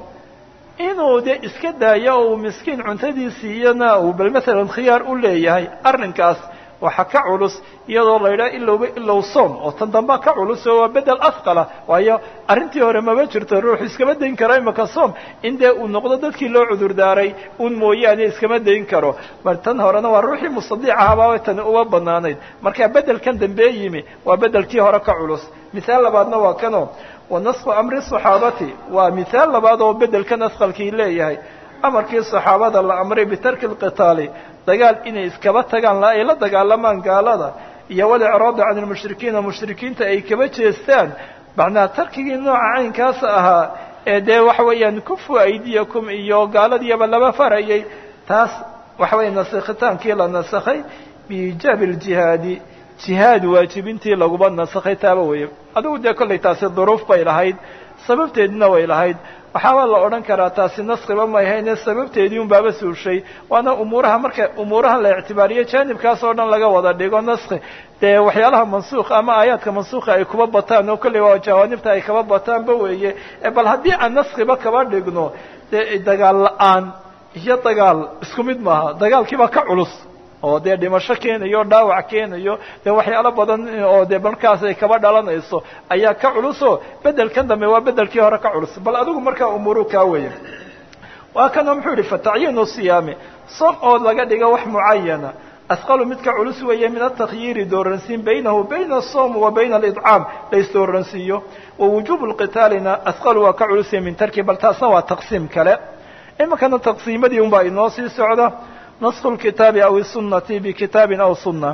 inuu dee iska daayo oo uu miskiin cuntadiisiiyana uu bal masalan khiyaar u leeyahay arrinkaas waxa ka culus iyadoo la yidhaha ilowba ilow soom oo tan damba ka culus oo waa bedel afqala waayo arrintii hore maba jirto ruuxu iskama dayn karo imaka soom in dee uu noqdo dadkii loo cudur daaray un mooyaane iskama dayn karo mar tan horena waa ruuxii mustadiic ahaabaa tani uma banaanayd marka bedelkan dambee yimi waa bedelkii hore ka culus mithaal labaadna waa kano wa nasku amri saxaabati waa mithaal labaad oo bedelkan asqalkii leeyahay amarkii saxaabada la amray bitarki lqitaali dagaal inay iskaba tagaan ay la dagaalamaan gaalada iyo walicraada can lmushrikiina mushrikiinta ay kaba jeestaan macnaha tarkigii nooca caynkaas ahaa ee dee waxa weeyaan kufu aydiyakum iyo gaaladiiba laba farayay taas waxa weya nasakhitaankii la nasakhay biijaabi ljihaadi jihaad waajibintii laguba nasakhay taaba weeye adigu dee kollay taasi duruuf bay lahayd sababteedina way lahayd waxaaba la odhan karaa taasi naskiba may hayne sababteedii un baaba suushay waana umuuraha marka umuuraha la ictibaariyo jaanibkaas oo dhan laga wada dhigo naski dee waxyaalaha mansuuka ama aayaadka mansuuka ay kuba bataan oo kolley waa jawaanibta ay kaba bataanba weeye bal haddii aan naskiba kaba dhigno dee dagaal la-aan iyo dagaal isku mid maaha dagaalkiibaa ka culus oo dee dhimasho keenayo dhaawac keenayo dee waxyaalo badan oo dee markaas ay kaba dhalanayso ayaa ka culuso bedelkan dambe waa bedelkii hore ka culus bal adigu markaa umuuru kaa weya waa kanoo muxuu yihi fatacyiinu siyaami som oo laga dhiga wax mucayana asqalu midka culus weeye min atakhyiiri dooransiin baynahu bayna asom wa bayna alidcaam la isdooransiiyo wa wujubu lqitaalina asqalu waa ka culusya min tarki bal taasna waa taqsiim kale iminkana taqsiimadii un baa inoo sii socda nasku lkitaabi aw isunati bikitaabin aw sunna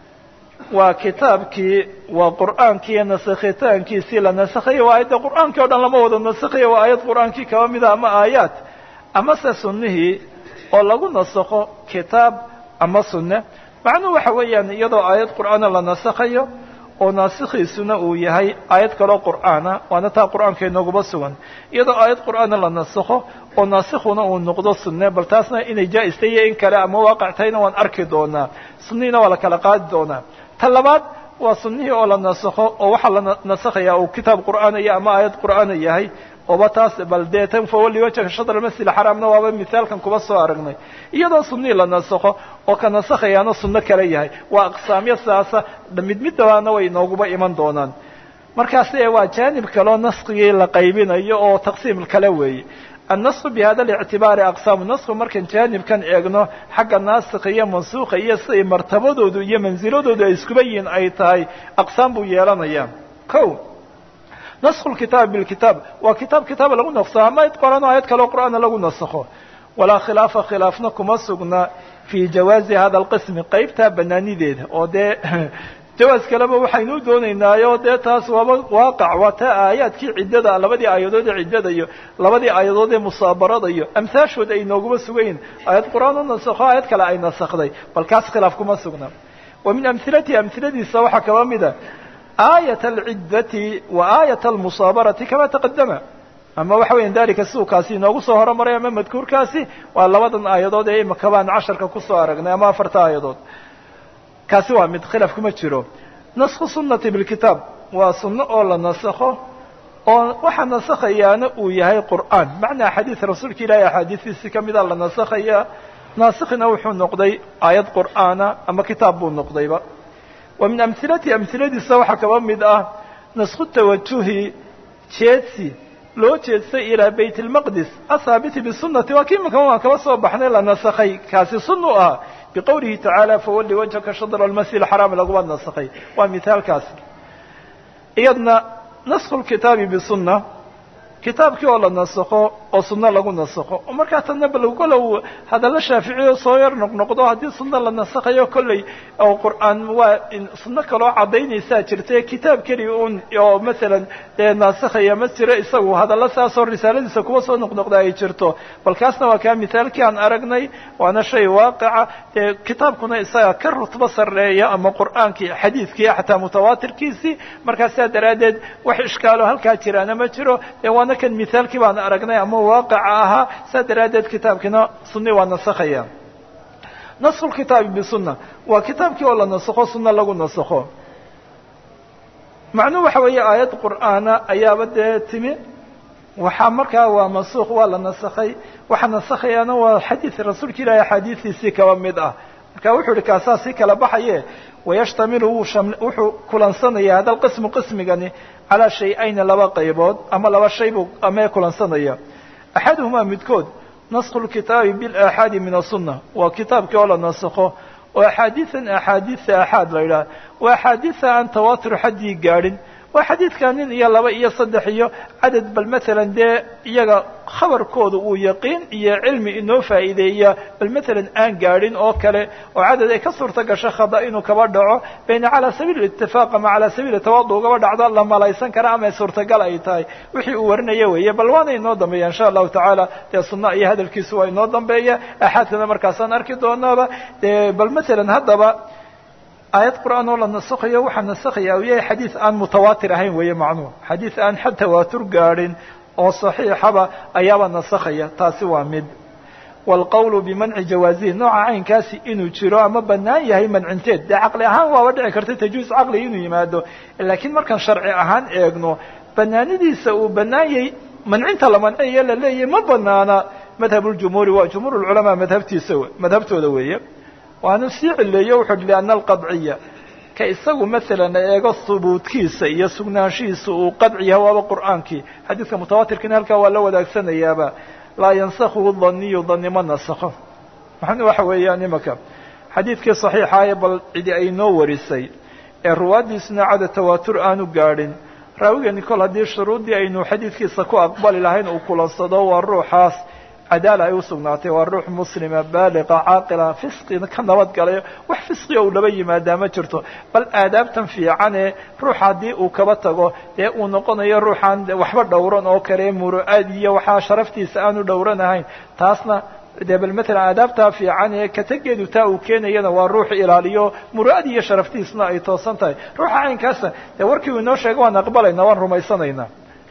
waa kitaabkii waa qur'aankii nasakhitaankiisii la nasakhayo waa aayadda qur'aankii o dhan lama wada nasakhayo waa aayad qur'aankii kaba mida ama aayaad amase sunnihii oo lagu nasakho kitaab ama sunne macnuhu waxa weeyaan iyadoo aayad qur'aana la nasakhayo oo naasikhiisuna uu yahay aayad kaloo qur'aana waana taa qur'aanka inooguba sugan iyadoo aayad qur'aana la nasakho oo naasikhuna uu noqdo sunne bal taasna inay jaa-ista iyo in kale ama waaqac tahayna waan arki doonaa sunnihiina waa la kala qaadi doonaa ta labaad waa sunnihii oo la nasakho oo waxaa la nasakhaya uu kitaab qur'aanaya ama aayad qur'aana yahay oba taas bal dee tan fawali wajhaka shatr almasjid alxaraamna waaba mithaalkan kuba soo aragnay iyadoo sunnihii la nasakho oo ka nasakhayaana sunno kale yahay waa aqsaamyo sidaasa mid mid dabaana way inooguba iman doonaan markaas waa jaanib kaleo naskigii la qaybinayo oo taqsiim kale weeye annasku bi hada lictibaari aqsaamu nasku markan jaanibkan eegno xagga naasikha iyo mansuukha iyo siday martabadoodu iyo mansiladoodu ay iskuba yihiin ay tahay aqsaam buu yeelanaya o nasku lkitaab bilkitaab waa kitaab kitaaba lagu nasakho ama ayad qoran ayad kaleo qur'aana lagu nasakho walaa khilaafa khilaafna kuma sugna fii jawaazi hada alqismi qaybtaa banaanideeda oo dee jawaas kaleba waxaynu doonaynaayo dee taas waaba waaqac waa taa aayaadkii ciddada labadii aayadood ee ciddada iyo labadii aayadood ee musaabarada iyo amhaashood ay nooguma sugayin aayad qur'aan u nasakho aayad kale ay nasakday bal kaas khilaaf kuma sugna wa min amhilatihi amhiladiisa waxaa kaba mida aayat alciddati wa aayat almusaabarati kama taqadama ama waxa weya dalika siduu kaasi inoogu soo horomaray ama madkuurkaasi waa labadan aayadood ee imika baan casharka kusoo aragnay ama afarta aayadood kaasi waa mid khilaaf kuma jiro nasku sunnati bilkitaab waa sunno oo la nasakho oo waxaa nasakhayaana uu yahay qur'aan macnaa xadiid rasuulka ilaahay axaadiistiisii kamida la nasakhaya naasikhina wuxuu noqday aayad qur'aana ama kitaab buu noqdayba wa min amhilatihi amhiladiisa waxaa kaba mid ah nasku tawajuhi jeedsi loo jeedsay ilaa bayt اlmaqdis athaabiti bisunati waa kii imika waan kaba soo baxnay la nasakhay kaasi sun u ah biqowlihi tacaala fawalli wajhaka shadra almasjid alxaraam laguma nasakhay waa mithaalkaasi iyadna nasku lkitaabi bisunna kitaabkii oo la nasakho oo sunno lagu nasakho oo markaa tanna bal kolow hadalla shaaficiyo soo yar noqnoqdo haddii sunno la nasakhayo kolley oo qur'aan waa sunno kaloo caddaynaysaa jirta kitaab keliya un oo masalan dee naasakhaya ma jiro isagu hadalla saasoo risaaladiisa kuwa soo noqnoqda ay jirto bal kaasna waa kaa mithaalkii aan aragnay waana shay waaqica dee kitaabkuna isaga ka rutbo sarreeya ama qur'aankii xadiidkii xataa mutawaatirkiisii markaa sidaa daraaddeed wax ishkaalo halkaa jiraana ma jiro dee waana kan mithaalkii baan aragnay ama waaqica ahaa saa daraaddeed kitaabkiina sunni waa nasakhaya nasku lkitaabi bisunna waa kitaabkii oo la nasakho sunno lagu nasakho macnuhu waxa weeye aayad qur'aana ayaaba dee timi waxaa markaa waa mansuuq waa la nasakhay waxaa nasakhayaana waa xadiid rasuulka ilaahi axaadiistiisii kaba mid ah marka wuxuu ihi kaasaa si kala baxaye wayashtamilu wuxuu kulansanaya hada lqismu qismigani calaa shay-ayni laba qaybood ama laba shay buu amee kulansanaya axaduhumaa midkood nasku lkitaabi bilaxaadi min asunna waa kitaabkii oo la nasakho oo axaadiian axaadiisa axaad la yidhaha waa axaadiisa aan tawaatur xaddii gaadhin waa xadiidka nin iyo laba iyo saddex iyo cadad bal matalan dee iyaga khabarkooda uu yaqiin iyo cilmi inoo faa'iideeya bal matalan aan gaadhin oo kale oo cadad ay ka suurta gasho khada inuu kaba dhaco bayna calaa sabiili itifaaq ama calaa sabiili tawaadu ugaba dhacdo la malaysan kara ama suurtagal ay tahay wixii uu warinaya weeye bal waana inoo dambeeya insha allahu tacaala dee sunna iyo hadalkiisu waa inoo dambeeya axaadkana markaasaan arki doonaaba dee bal matalan haddaba aayad qur'aan oo la nasakhayo waxaa nasakhaya u yahay xadiid aan mutawaatir ahayn weeye macnuhu xadiid aan xa tawaatur gaadhin oo saxiixaba ayaaba nasakhaya taasi waa mid waalqowlu bimanci jawaazihi nooca caynkaasi inuu jiro ama bannaan yahay mancinteed dee caqli ahaan waaba dhici karta tajuus caqli inuu yimaado laakiin markaan sharci ahaan eegno banaanidiisa uu bannaan yahay mancinta la manciyo la leeyahay ma banaana madhabuljumhuuri waa jumhuur lculamaa madhabtiisa madhabtooda weeye waanu sii cileeyo wuxuu hi lianna alqadciya ka isagu masalan eego hubuudkiisa iyo sugnaanshihiisa uu qadci yahay waaba qur'aankii xadiidka mutawaatirkiina halkaa waa la wadaagsanayaaba laa yansakhuhu daniyu dani ma nasakho maxana waxa weeyaan imaka xadiidkii saxiixaaye bal cidi ay noo warisay ee ruwaaddiisuna cada tawaatur aanu gaadhin raawigani kol haddii shuruuddii aynu xadiidkiisa ku aqbali lahayn uu kulansado waa ruuxaas cadaala ay usugnaatay waa ruux muslima baaliqa caaqila fisqina ka nabad galayo wax fisqiga uu laba yimaadaa ma jirto bal aadaabtan fiicane ruux haddii uu kaba tago dee uu noqonayo ruuxaan waxba dhowran oo kale muru'aad iyo waxaa sharaftiisa aanu dhowranahayn taasna dee bal matalan aadaabtaa fiican ee kategeedu taa uu keenayana waa ruux ilaaliyo muru'ad iyo sharaftiisna ay toosan tahay ruuxa caynkaasa dee warkii uu inoo sheegay waan aqbalayna waan rumaysanaynaa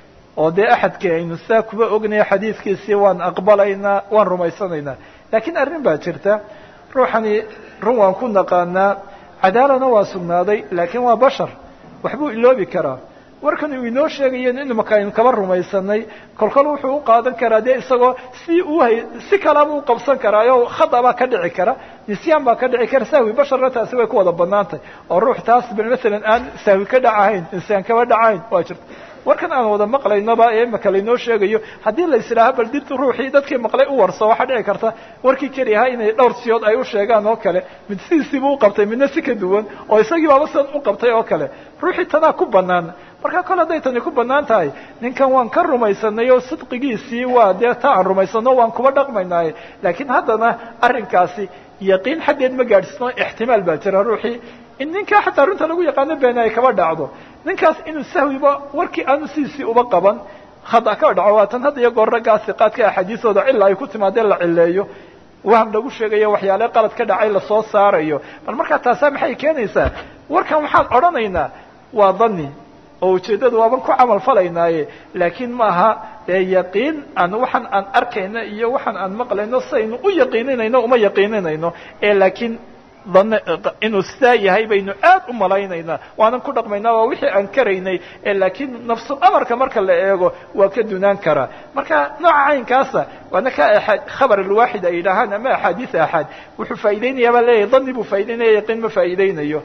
oo dee axadkii aynu saa kuba ognaya xadiidkiisii waan aqbalaynaa waan rumaysanaynaa laakiin arrin baa jirta ruuxani run waan ku naqaanaa cadaalana waa sugnaaday laakiin waa bashar waxbuu iloobi karaa warkan uu inoo sheegayo in imaka aynu kaba rumaysanay kolkol wuxuu u qaadan karaa dee isagoo si uu hay si kalaba u qabsan karaayo khada baa ka dhici kara nisyaan baa ka dhici kara sahwi basharna taasi way ku wada banaantay oo ruux taas masalan aan sahwi ka dhacahayn insaan kaba dhacahayn waa jirta warkan aan wada maqlaynaba ee imaka laynoo sheegayo haddii la islaaha bal did ruuxii dadkii maqlay u warso waxaa dhici karta warkii keli ahaa inay dhowr siyood ay u sheegaan oo kale mid sidiisiibuu u qabtay midna si ka duwan oo isagii baaba sidan u qabtay oo kale ruuxii tanaa ku banaan marka kol hadday tani ku banaan tahay ninkan waan ka rumaysanay oo sidqigiisii waa dee ta aan rumaysano waan kuba dhaqmaynaaye laakiin haddana arrinkaasi yaqiin xaggeed ma gaadhsino ixtimaal baa jira ruuxii in ninkaa xataa runta lagu yaqaano beena ay kaba dhacdo ninkaas inuu sahwiba warkii aanu sidiisii uba qaban khada ka dhaco waa tan hadda iyo goor raggaa siqaadka axaadiisooda cila ay ku timaadeen la cileeyo waham lagu sheegayo waxyaale qalad ka dhacay lasoo saarayo bal markaa taasaa maxay keenaysaa warkan waxaan odhanaynaa waa dani oo ujeeddadu waaban ku camal falaynaaye laakiin ma aha dee yaqiin aan waxaan aan arkayno iyo waxaan aan maqlayno saynu u yaqiininayno uma yaqiininayno ee laakiin dan inuu sidaa yahay baynu aad u malaynaynaa waanan ku dhaqmaynaa waa wixii aan karaynay ee laakiin nafsul amarka marka la eego waa ka dunaan karaa marka nooca caynkaasa waana ka khabar alwaaxid ay yidhaahaan ama axaadiis axaad wuxuu faa'iideynayaa baa leeyahay dani buu faa'ideynaya yaqiin ma faa'iideynayo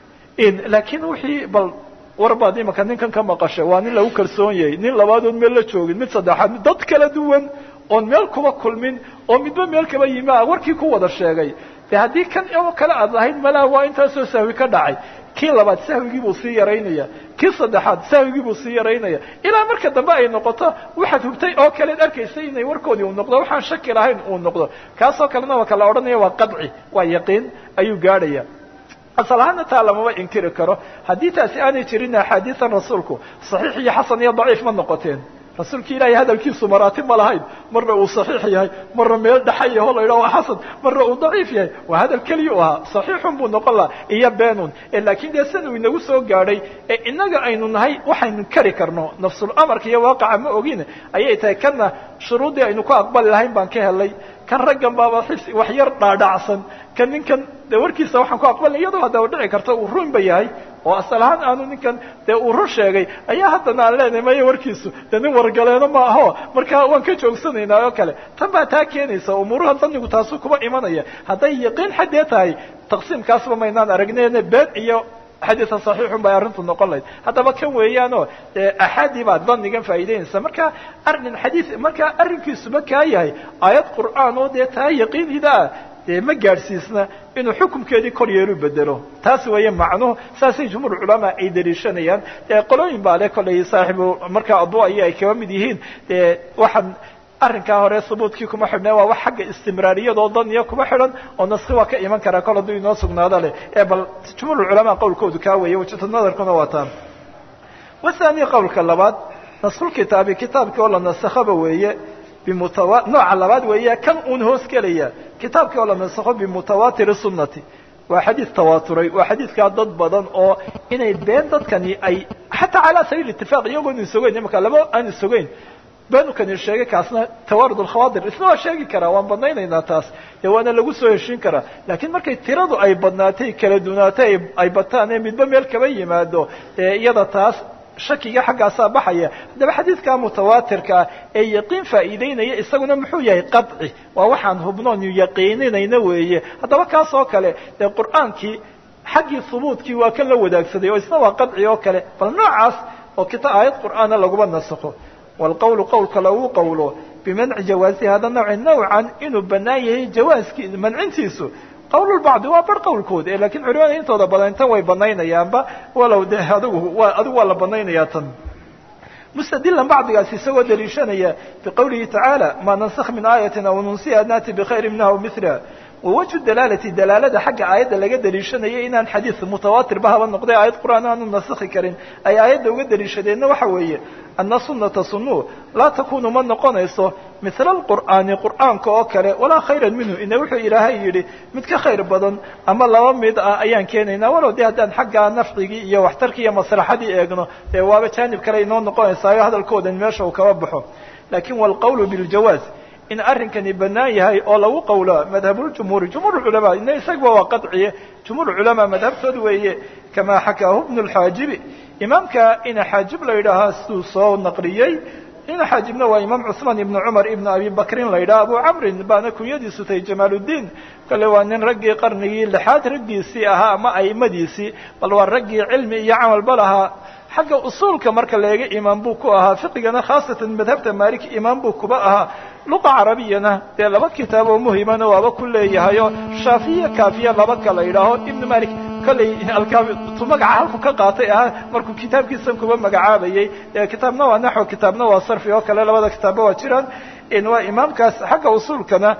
laakiin wixii bal warbaad imaka ninkan ka maqashay waa nin lagu kalsoon yahay nin labaadood meel la joogin mid saddexaad dad kala duwan oon meel kuba kulmin oo midba meel kaba yimi a warkii ku wada sheegay de haddii kan oo kale aad lahayd malaa waa intaasoo sahwi ka dhacay kii labaad sahwigii buu sii yaraynaya kii saddexaad sahwigii buu sii yaraynaya ilaa marka dambe ay noqoto waxaad hubtay oo kaleed arkaysay inay warkoodii uu noqdo waxaan shaki lahayn uu noqdo kaasoo kalena waa kala odhanaya waa qadci waa yaqiin ayuu gaadhaya asal ahaana taa lamama inkiri karo haddii taasi aanay jirin axaadiisan rasuulku saxiix iyo xasan iyo daciif ma noqoteen rasuulki ilaahay hadalkiisu maraatib ma lahayn marna uu saxiix yahay marna meel dhaxa yaho la yidhaha waa xasan marna uu daciif yahay waa hadal keliya u ahaa saxiixun buu noqon laha iyo beenun laakiin dee san uu inagu soo gaadhay ee innaga aynu nahay waxaynu kari karno nafsul amarka iyo waaqaca ma ogin ayay tahay kana shuruuddii aynu ku aqbali lahayn baan ka helay kan raggan baaba xis wax yar dhaadhacsan kan ninkan de warkiisa waxaan ku aqbalnay iyadoo haddaba dhici karta uu runba yahay oo asal ahaan aanu ninkan dee uu run sheegay ayaa haddana aan leenahay maya warkiisu dee nin wargaleeno ma aho markaa waan ka joogsanaynaa oo kale tan baa taa keenaysa umuuraha danigu taasu kuba imanaya hadday yaqiin xaddee tahay taqsiimkaasba maynaan aragneen been iyo xadiisa saxiixun bay arrintu noqon lahayd haddaba kan weeyaanoo axaadii baa danigan faa'iideynaysa marka arrin xadiis markaa arrinkiisuba kaa yahay aayad qur'aan oo dee taa yaqiinidaa dee ma gaadhsiisna inuu xukumkeedii kor yeelu bedelo taas weeye macnuhu saasay jumhuur culamaa ay daliishanayaan dee qolooyin baa le kollay saaxibu markaa addu aya ay kaba mid yihiin dee waxaan arrinkaa hore subuudkii kuma xidhna waa wax xagga istimraariyadoo daniya kuma xidhan oo naski waa ka iman karaa kol hadduu inoo sugnaado leh ee bal jumhuur culamaa qowlkoodu kaa weeye wajhatu nadarkuna waa taan wathani qowlka labaad naskulkitaabi kitaabkii oo la nasakhaba weeye bimutawa nooca labaad weeye kan uun hoos gelaya kitaabkii oo la nasakho bimutawatiri sunnati waa xadiis tawaaturay waa xadiiskaa dad badan oo inay been dadkani ay xataa calaa sabiil itifaaq iyagoon isogeyn imaka laba aan isogeyn beenukani sheegay kaasna tawaarud alkhawaadir isna waa sheegi karaa waan badnaynaynaa taas dee waana lagu soo heshiin karaa laakiin markay tiradu ay badnaatay kala dunaatay ay bataan ee midba meel kaba yimaado ee iyada taas shakiga xaggaasaa baxaya haddaba xadiidka mutawaatirkaa ee yaqiin faa'iideynaya isaguna muxuu yahay qadci waa waxaan hubnoon yaqiininayna weeye haddaba kaas oo kale dee qur'aankii xaggii hubuudkii waa kan la wadaagsaday oo isna waa qadci oo kale bal noocaas oo kita aayad qur'aana laguma nasakho waalqowlu qowlka lagu qowlo bimanci jawaasi hada nawci nawcan inuu bannaan yahay jawaaskii mancintiisu qowlulbacdi waa bar qowlkooda lakiin culimada intooda badan tan way banaynayaanba walow de adigu waa adigu waa la banaynayaa tan mustadilan bacdigaas isagoo daliishanaya biqowlihi tacaala maa nansakh min aayatin aw nunsiha naati bikhayri minha aw miliha wawajhu dalaalati dalaalada xagga aayadda laga daliishanaya inaan xadiis mutawaatirba haba noqday aayad qur'aan aanu nasakhi karin ay aayadda uga daliishadeenna waxa weeye ana sunata sunu laa takunu ma noqonayso mila alqur'aani qur'aanka oo kale walaa khayran minhu ina wuxuu ilaahay yidhi mid ka khayr badan ama laba mid ah ayaan keenaynaa walow de haddaan xaggaa nafcigii iyo waxtarkii iyo maslaxadii eegno dee waaba jaanib kale inoo noqonaysaayo hadalkoodan meesha uu kaba baxo lakin walqowlu biljawaaz in arrinkani bannaan yahay oo lagu qowlo madhabuljumhuuri jumhuur culamaa ina isagaba waa qadciye jumhuur culamaa madhabtood weeye kamaa xakaahu bnu lxaajibi imaamka ina xaajib la yidhaahaa siduu soo naqliyey ina xaajibna waa imaam cusmaan ibnu cumar ibnu abi bakrin la yidhaha abu camrin baana kunyadiisu tahay jamaaluddiin kale waa nin raggii qarnigii lixaad raggiisii ahaa ama aimadiisii bal waa raggii cilmi iyo camalba lahaa xagga usuulka marka leega imaam buu ku ahaa fiqigana khaasatan madhabta maaliki imaam buu kuba ahaa luqa carabiyana dee laba kitaab oo muhimana waaba ku leeyahayo shaafiya kaafiya laba kala yidhaaho ibnu malik kolley alkaabitu magaca halku ka qaatay ahaa markuu kitaabkiisan kuba magacaabayey kitaabna waa naxو kitaabna waa sarfi oo kale labada kitaabba waa jiraan waa imaamkaas xagga usuulkana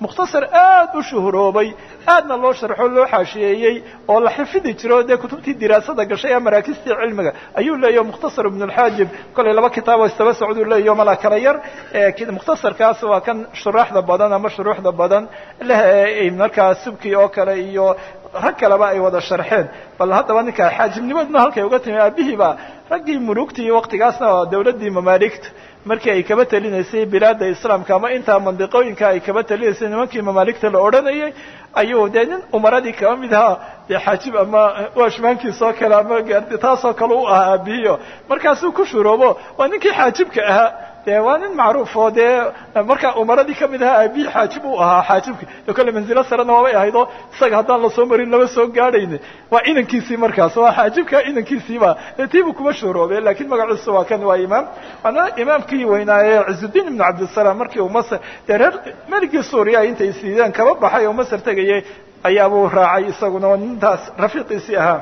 mukhtasar aad u shuhuroobay aadna loo sharxo loo xaashiyeeyey oo la xifidi jiro dee kutubtii diraasada gashay ee maraakistii cilmiga ayuu leeyaho mukhtasar ibn اlxaajib kolay laba kitaaboo istaba socduu leeyaho mala kala yar mukhtasarkaas waa kan shuraaxda badan ama shuruuxda badan leh markaa subki oo kale iyo rag kaleba ay wada sharxeen bal haddaba ninka xaajibnimaduna halkay uga timi aabihiiba raggii mulugtii waktigaasna dawladdii mamaaligta markii ay kaba telinaysay bilaada islaamka ama intaa mandiqooyinka ay kaba telinaysay nimankii mamaaligta la odhanayay ayuu dee nin umaradii kaba mid ahaa dee xaajib ama washmaankiisoo kale ama taasoo kale u ahaa aabihiyo markaasuu ku shuroobo waa ninkii xaajibka ahaa de waa nin macruuf oo dee markaa umaradii kamid ahaa aabihii xaajib uu ahaa xaajibki de kolle manzilo sarena waabay ahayd oo isaga haddaan lasoo marin lama soo gaadhayne waa inankiisii markaas waa xaajibka inankiisiiba dee tiibuu kuma shuuroobe lakin magaciisu waa kan waa imaam waana imaamkii weynaaye cizudiin ibnu cabdisalaam markii uu masr dee reer meligii suuriya intay siideen kaba baxay oo masr tegayay ayaabuu raacay isaguna oo nintaas rafiiqiisii ahaa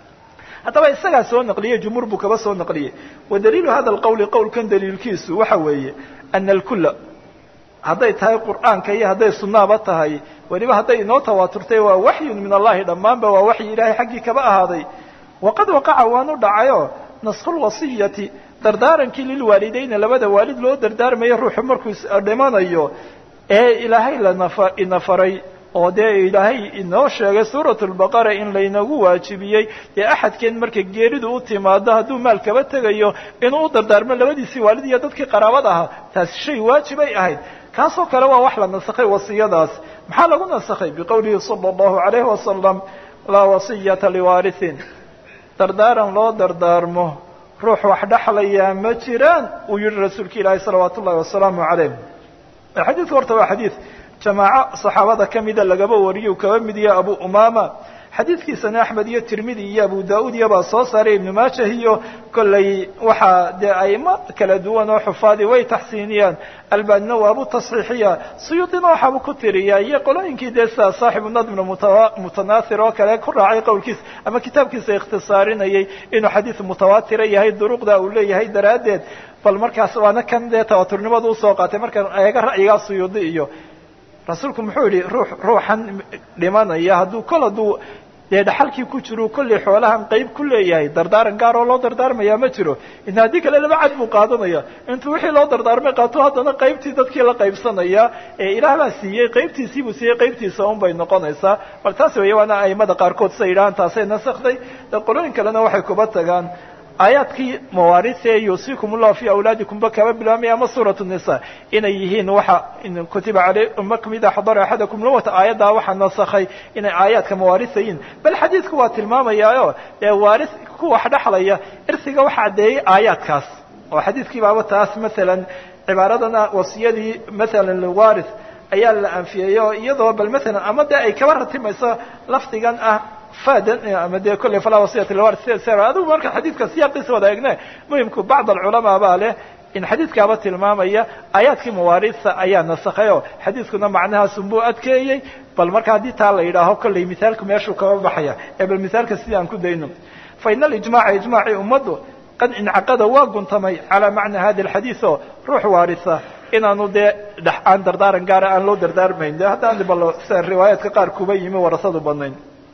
haddaba isagaa soo naqliyey jumhuur buu kaba soo naqliyey wa daliilu hada alqowli qowlkan daliilkiisu waxa weeye ana alkula hadday tahay qur'aanka iyo hadday sunnaaba tahay weliba hadday inoo tawaaturtay waa waxyun min allahi dhammaanba waa waxyi ilaahay xaggii kaba ahaaday waqad waqaca waanu dhacayo nasku lwasiyati dardaarankii lilwaalidayna labada waalid loo dardaarmayo ruuxu markuu dhimanayo ee ilaahay lanafa ina faray oo dee ilaahay inoo sheegay suurat lbaqara in laynagu waajibiyey dee axadkeen marka geeridu u timaado hadduu maal kaba tegayo inuu u dardaarmo labadiisii waalid iyo dadkii qaraabad ahaa taasi shay waajibay ahayd kaasoo kale waa wax la nasakhay wasiyadaas maxaa lagu nasakhay biqowlihi sala allahu alayhi wasalam laa wasiyata liwaarihin dardaaran loo dardaarmo ruux wax dhexlayaa ma jiraan uu yihi rasuulka ilaahi salawaatu ullahi wasalaamu calayh xadiidku horta waa xadiid jamaaco saxaabada ka mida lagaba wariyo uu kaba mid yaha abu umama xadiidkiisana axmed iyo tirmidi iyo abu da-uud iyobaa soo saaray ibnu maajah iyo kollay waxaa dee aimo kala duwan oo xufaadi way taxsiiniyaan albanina waabu tasxiixiya suyuudina waxaabu ku tiriyaa iyo qolooyinkii dee sida saaxibu nadmna mutanaahir oo kale ku raacay qowlkiisa ama kitaabkiisa ikhtisaarinayay inuu xadiid mutawaatira yahay duruqda uu leeyahay daraaddeed bal markaas waana kan dee tawaaturnimada usoo qaatay markaan eega ra'yigaa suyuudi iyo rasuulku muxuu yihi ruux ruuxan dhimanaya hadduu kol hadduu dee dhaxalkii ku jiro kollay xoolahan qayb ku leeyahay dardaaran gaar oo loo dardaarmaya ma jiro in haddii kale laba cad buu qaadanaya intuu wixii loo dardaarmay qaato haddana qaybtii dadkii la qaybsanaya ee ilaah baa siiyey qaybtiisii buu siiyey qaybtiisa un bay noqonaysaa bal taas weeye waana aimada qaarkood siday yidhahaan taasay nasakday dee qolooyin kalena waxay kuba tagaan aayaadkii mawaarihe yuusikum ullahu fi awlaadikumba kaba bilaabmaya ama suurat nisa inay yihiin waxa kutiba aleykum ida xadara axadakum lawata aayaddaa waxaa nasakhay inay aayaadka mawaarisa yihiin bal xadiidku waa tilmaamayaayo ee waaris ku wax dhexlaya irsiga waxa caddeeyey aayaadkaas oo xadiidkii baaba taas masalan cibaaradana wasiyadii masalan liwaris ayaa la anfiyey oo iyadoo bal masalan ama dee ay kaba ratimayso lafdigan ah fadan ama dee kolley falaa wasiyata liwaris adigu marka xadiidka siyaaqiisa wada egne muhimku bacd alculamaa baa leh in xadiidkaaba tilmaamaya aayaadkii mawaarisa ayaa nasakhay oo xadiidkuna macnahaasunbuu adkeeyey bal marka haddii taa la yidhaaho kolley mithaalku meeshuu kaba baxaya ee bal mithaalka sidii aan ku dayno fa ina alijmaca ijmaacii ummaddu qad incaqada waa guntamay calaa macna hadi alxadiid oo ruux waarisa inaanu dee dhex aan dardaaran gaara aan loo dardaarmayn de haddaan bal sida riwaayaadka qaar kuba yimi warasadu badnayn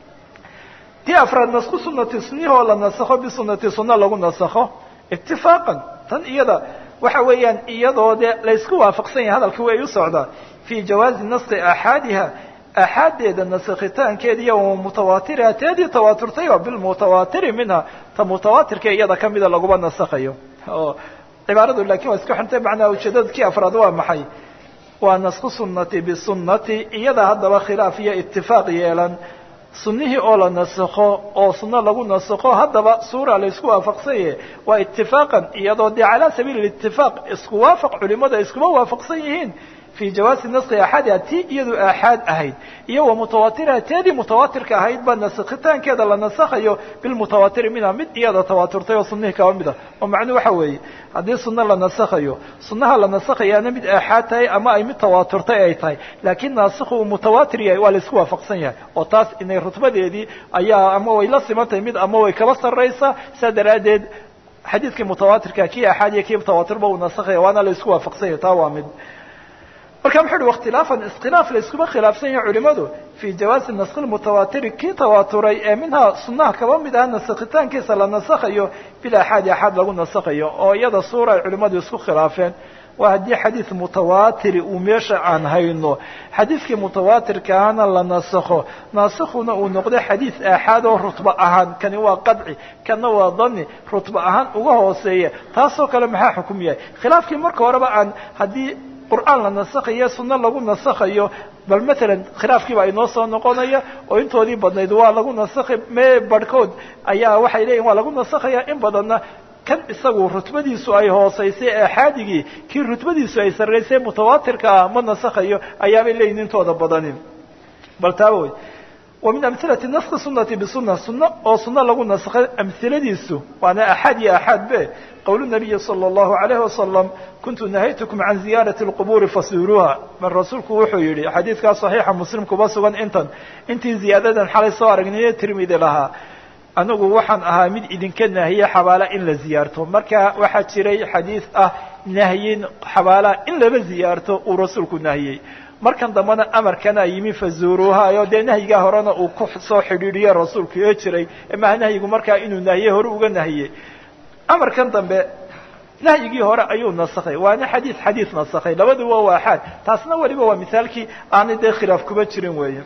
ti afraad nasku sunati sunihoo la nasakho bisunati sunna lagu nasakho itifaaqan tan iyada waxa weeyaan iyadoo dee laysku waafaqsan yahay hadalka way u socdaa fii jawaazi naski aaxaadiha aaxaaddeeda nasakhitaankeeda iyo mutawaatiriha teedii tawaaturtayba bilmutawaatiri minha ta mutawaatirka iyada kamida laguba nasakhayo oo cibaaradu lakin waa isku xirtay macnaa ujeedada kii afraad waa maxay waa nasku sunati bisunati iyada haddaba khilaaf iyo itifaaq yeelan sunihii oo la nasakho oo suno lagu nasakho haddaba suura laysku waafaqsanye waa itifaaqan iyadoo dee calaa sabiili itifaaq isku waafaq culimada iskuma waafaqsan yihiin fii jawaasi naski axaadiha tii iyadu aaxaad ahayd iyo wa mutawaatiriha teedii mutawaatirka ahayd baa nasakhitaankeeda la nasakhayo bilmutawaatiri minha mid iyada tawaaturtay oo sunihii kaba mid ah oo macnuu waxa weeye haddii suno la nasakhayo sunaha la nasakhayaana mid aaxaad tahay ama ay mid tawaaturtay ay tahay laakiin naasikhu uu mutawaatir yahay waa laisku waafaqsan yahay oo taas inay rutbadeedii ayaa ama way la siman tahay mid ama way kaba sarraysaa saa daraaddeed xadiidkii mutawaatirka kii aaxaad iyo kii tawaatirba uu nasakhaya waana la isku waafaqsan yahay taa waa mid marka muxuu uhi wakhtilaafan iskhilaaf la iskuma khilaafsan yahay culimadu fii jawaazi naskhi lmutawaatiri kii tawaaturay ee minhaa sunnaha kaba mid ah nasakhitaankiisa la nasakhayo bil axaadi axaad lagu nasakhayo oo iyada suura ay culimadu isku khilaafeen waa haddii xadiid mutawaatiri uu meesha aan hayno xadiidkii mutawaatirka ahana la nasakho naasikhuna uu noqdo xadiid aaxaad oo rutba ahaan kani waa qadci kana waa dani rutba ahaan uga hooseeya taasoo kale maxaa xukum yahay khilaafkii marka horeba aan haddii qur'aan la nasakhayo sunno lagu nasakhayo bal matalan khilaafkiiba inoo soo noqonaya oo intoodii badnayd waa lagu nasakhay mee barhkood ayaa waxay leeyihin waa lagu nasakhaya in badanna kan isagu rutbadiisu ay hoosaysay aaxaadigii kii rutbadiisu ay sarraysay mutawaatirka ah ma nasakhayo ayaabay leeyihin intooda badani bal taaba wey wa min amhilati naskhi sunati bisuna sunno oo sunno lagu nasakhay amhiladiisu waana axaad iyo axaad be qowlu nabiyi sala allahu alayhi wasalam kuntu nahaytukum can ziyaarati lqubuuri fasuuruuha bal rasuulku wuxuu yidhi xadiidkaa saxiixa muslim kuba sugan intan intii ziyaadadan xalay soo aragniyo tirmidi lahaa anigu waxaan ahaa mid idinka nahiye xabaala in la ziyaarto marka waxaa jiray xadiid ah nahyin xabaalaha in laba ziyaarto uu rasuulku nahiyey markan dambena amarkana yimi fazuuruuhayo dee nahyigaa horena uu ku soo xidhiidhiye rasuulku ee jiray maha nahyigu markaa inuu nahiye hore uga nahiyey amarkan dambe nahyigii hore ayuu nasakhay waana xadiid xadiid nasakhay labaduba waa axaad taasna weliba waa misaalkii aanay dee khilaaf kuba jirin weeye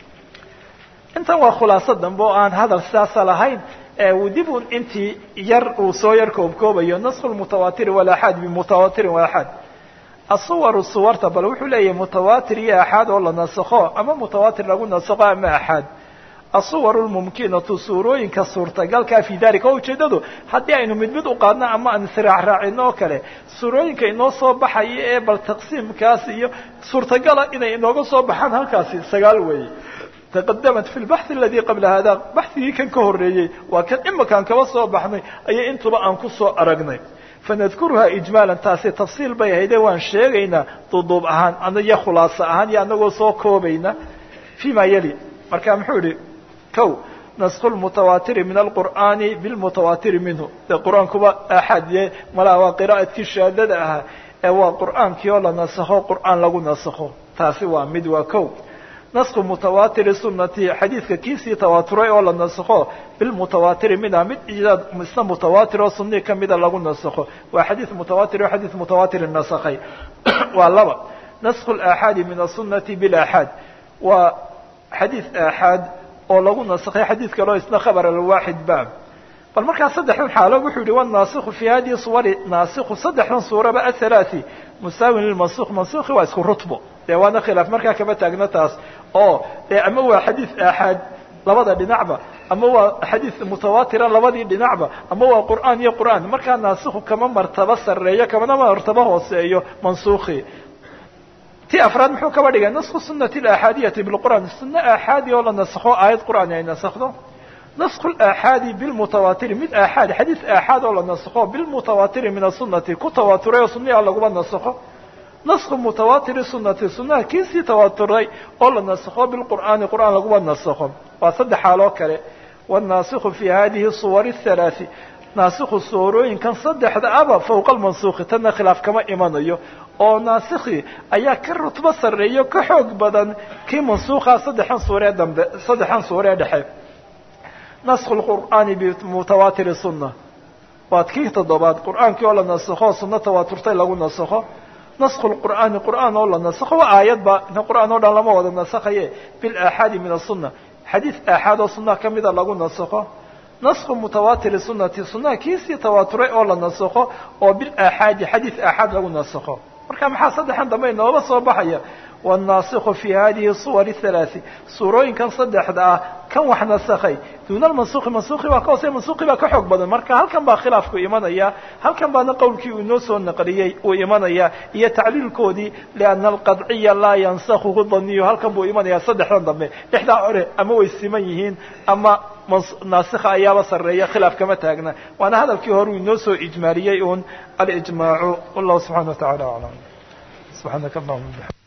intan waa khulaaso dambe oo aan hadal sidaasa lahayn dib un intii yar uu soo yar koobkoobayo nasku lmutawaatiri walaxaad bimutawaatirin waaxaad asuwaru suwarta bal wuxuu leeyahay mutawaatir iyo axaad oo la nasakho ama mutawaatir lagu nasakho ama axaad asuwaru lmumkinatu suurooyinka suurtagalkaa fi dalika oo ujeedadu haddii aynu mid mid u qaadno ama aan israacraacino oo kale suurooyinka inoo soo baxaya ee bal taqsiimkaas iyo suurtagala inay inooga soo baxaan halkaasi sagaal weeye taqadamat fi lbaxthi aladii qabla hada baxhigii kan ka horreeyey waa kan imakaan kaba soo baxnay ayay intuba aan ku soo aragnay fanadkuruhaa ijmaalan taasi tafsiil bay ahayde waan sheegaynaa duduub ahaan iyo khulaaso ahaan iyo anagoo soo koobayna fi ma yali marka muxuu yihi kow naskhu lmutawaatiri min alqur'aani bilmutawaatiri minhu dee qur-aankuba axad ye malaa waa qiraa'adkii shaadada ahaa ee waa qur'aankii oo la nasakho qur'aan lagu nasakho taasi waa mid waa kow naskhu mutawaatiri sunati xadiidka kiisii tawaaturay oo la nasakho bilmutawaatiri mida mid idaad isna mutawaatir oo sunii kamida lagu nasakho waa xadiid mutawaatir oo xadiid mutawaatiri nasakhay waa laba naskhu laaxaadi min asunati bilaxaad waa xadiid aaxaad oo lagu nasakhay xadiid kaleo isna khabar alwaaxid ba bal markaa saddexdan xaalo wuxuu yihi wanaasiku fi hadihi suwari naasiku saddexdan suuraba athalathi musaawin lilmansuk mansuki waa isku rutbo dee waana khilaaf markaa kama taagno taas oo dee ama waa xadiid aaxaad labada dhinacba ama waa xadiid mutawaatira labadii dhinacba ama waa qur'aan iyo qur'aan markaa naasiku kama martabo sarreeyo kamana martabo hooseeyo mansuki ti afraad muxuu kaba dhigay nasku sunati aaxaadiyati bilqur'aan sunno aaxaadi oo la nasakho aayad qur'aan ay nasakhdo nasku aaxaadi bilmutawaatiri mid aaxaad xadiid aaxaad oo la nasakho bilmutawaatiri min asunati ku tawaaturay oo sunniha laguba nasakho nasku mutawaatiri sunati sunaha kiisii tawaaturay oo la nasakho bilqur'aani qur'aan laguba nasakho waa saddex xaaloo kale wanaasiku fi hadihi suwari halaathi naasiku suurooyinkan saddexda aba fowqa almansuki tanna khilaaf kama imanayo oo naasikhi ayaa ka rutbo sarreeyo ka xoog badan kii mansuukaa saddexan suuree dambe saddexan suuree dhexe naskhu lqur'aani bimutawaatiri sunna waa kii toddobaad qur'aankii oo la nasakho sunno tawaaturtay lagu nasakho naskhu lqur'aani qur'aan oo la nasakho waa aayadba ina qur'aan oo dhan lama wada nasakhaye bilaaxaadi min asunna xadiid aaxaad oo sunnaha kamida lagu nasakho naskhu mutawaatiri sunati sunnaha kiisii tawaaturay oo la nasakho oo bilaaxaadi xadiid aaxaad lagu nasakho marka maxaa saddexan dambe inooba soo baxaya wannaasikhu fi hadihi suwari halaathi suurooyinkan saddexda ah kan wax nasakhay duuna almansuki mansuki baa ka hoosey mansuki baa ka xoog badan marka halkan baa khilaafku imanaya halkan baana qowlkii uu inoo soo naqliyey uu imanaya iyo tacliilkoodii liana alqadciya laa yansakhuhu daniyu halkan buu imanaya saddexdan dambe dhexdaa hore ama way siman yihiin ama naasikha ayaaba sarreeya khilaaf kama taagna waana hadalkii hore uu inoo soo ijmaaliyey un alijmaacu wallahu subxana wa tacala aclam subxaanaka allahuma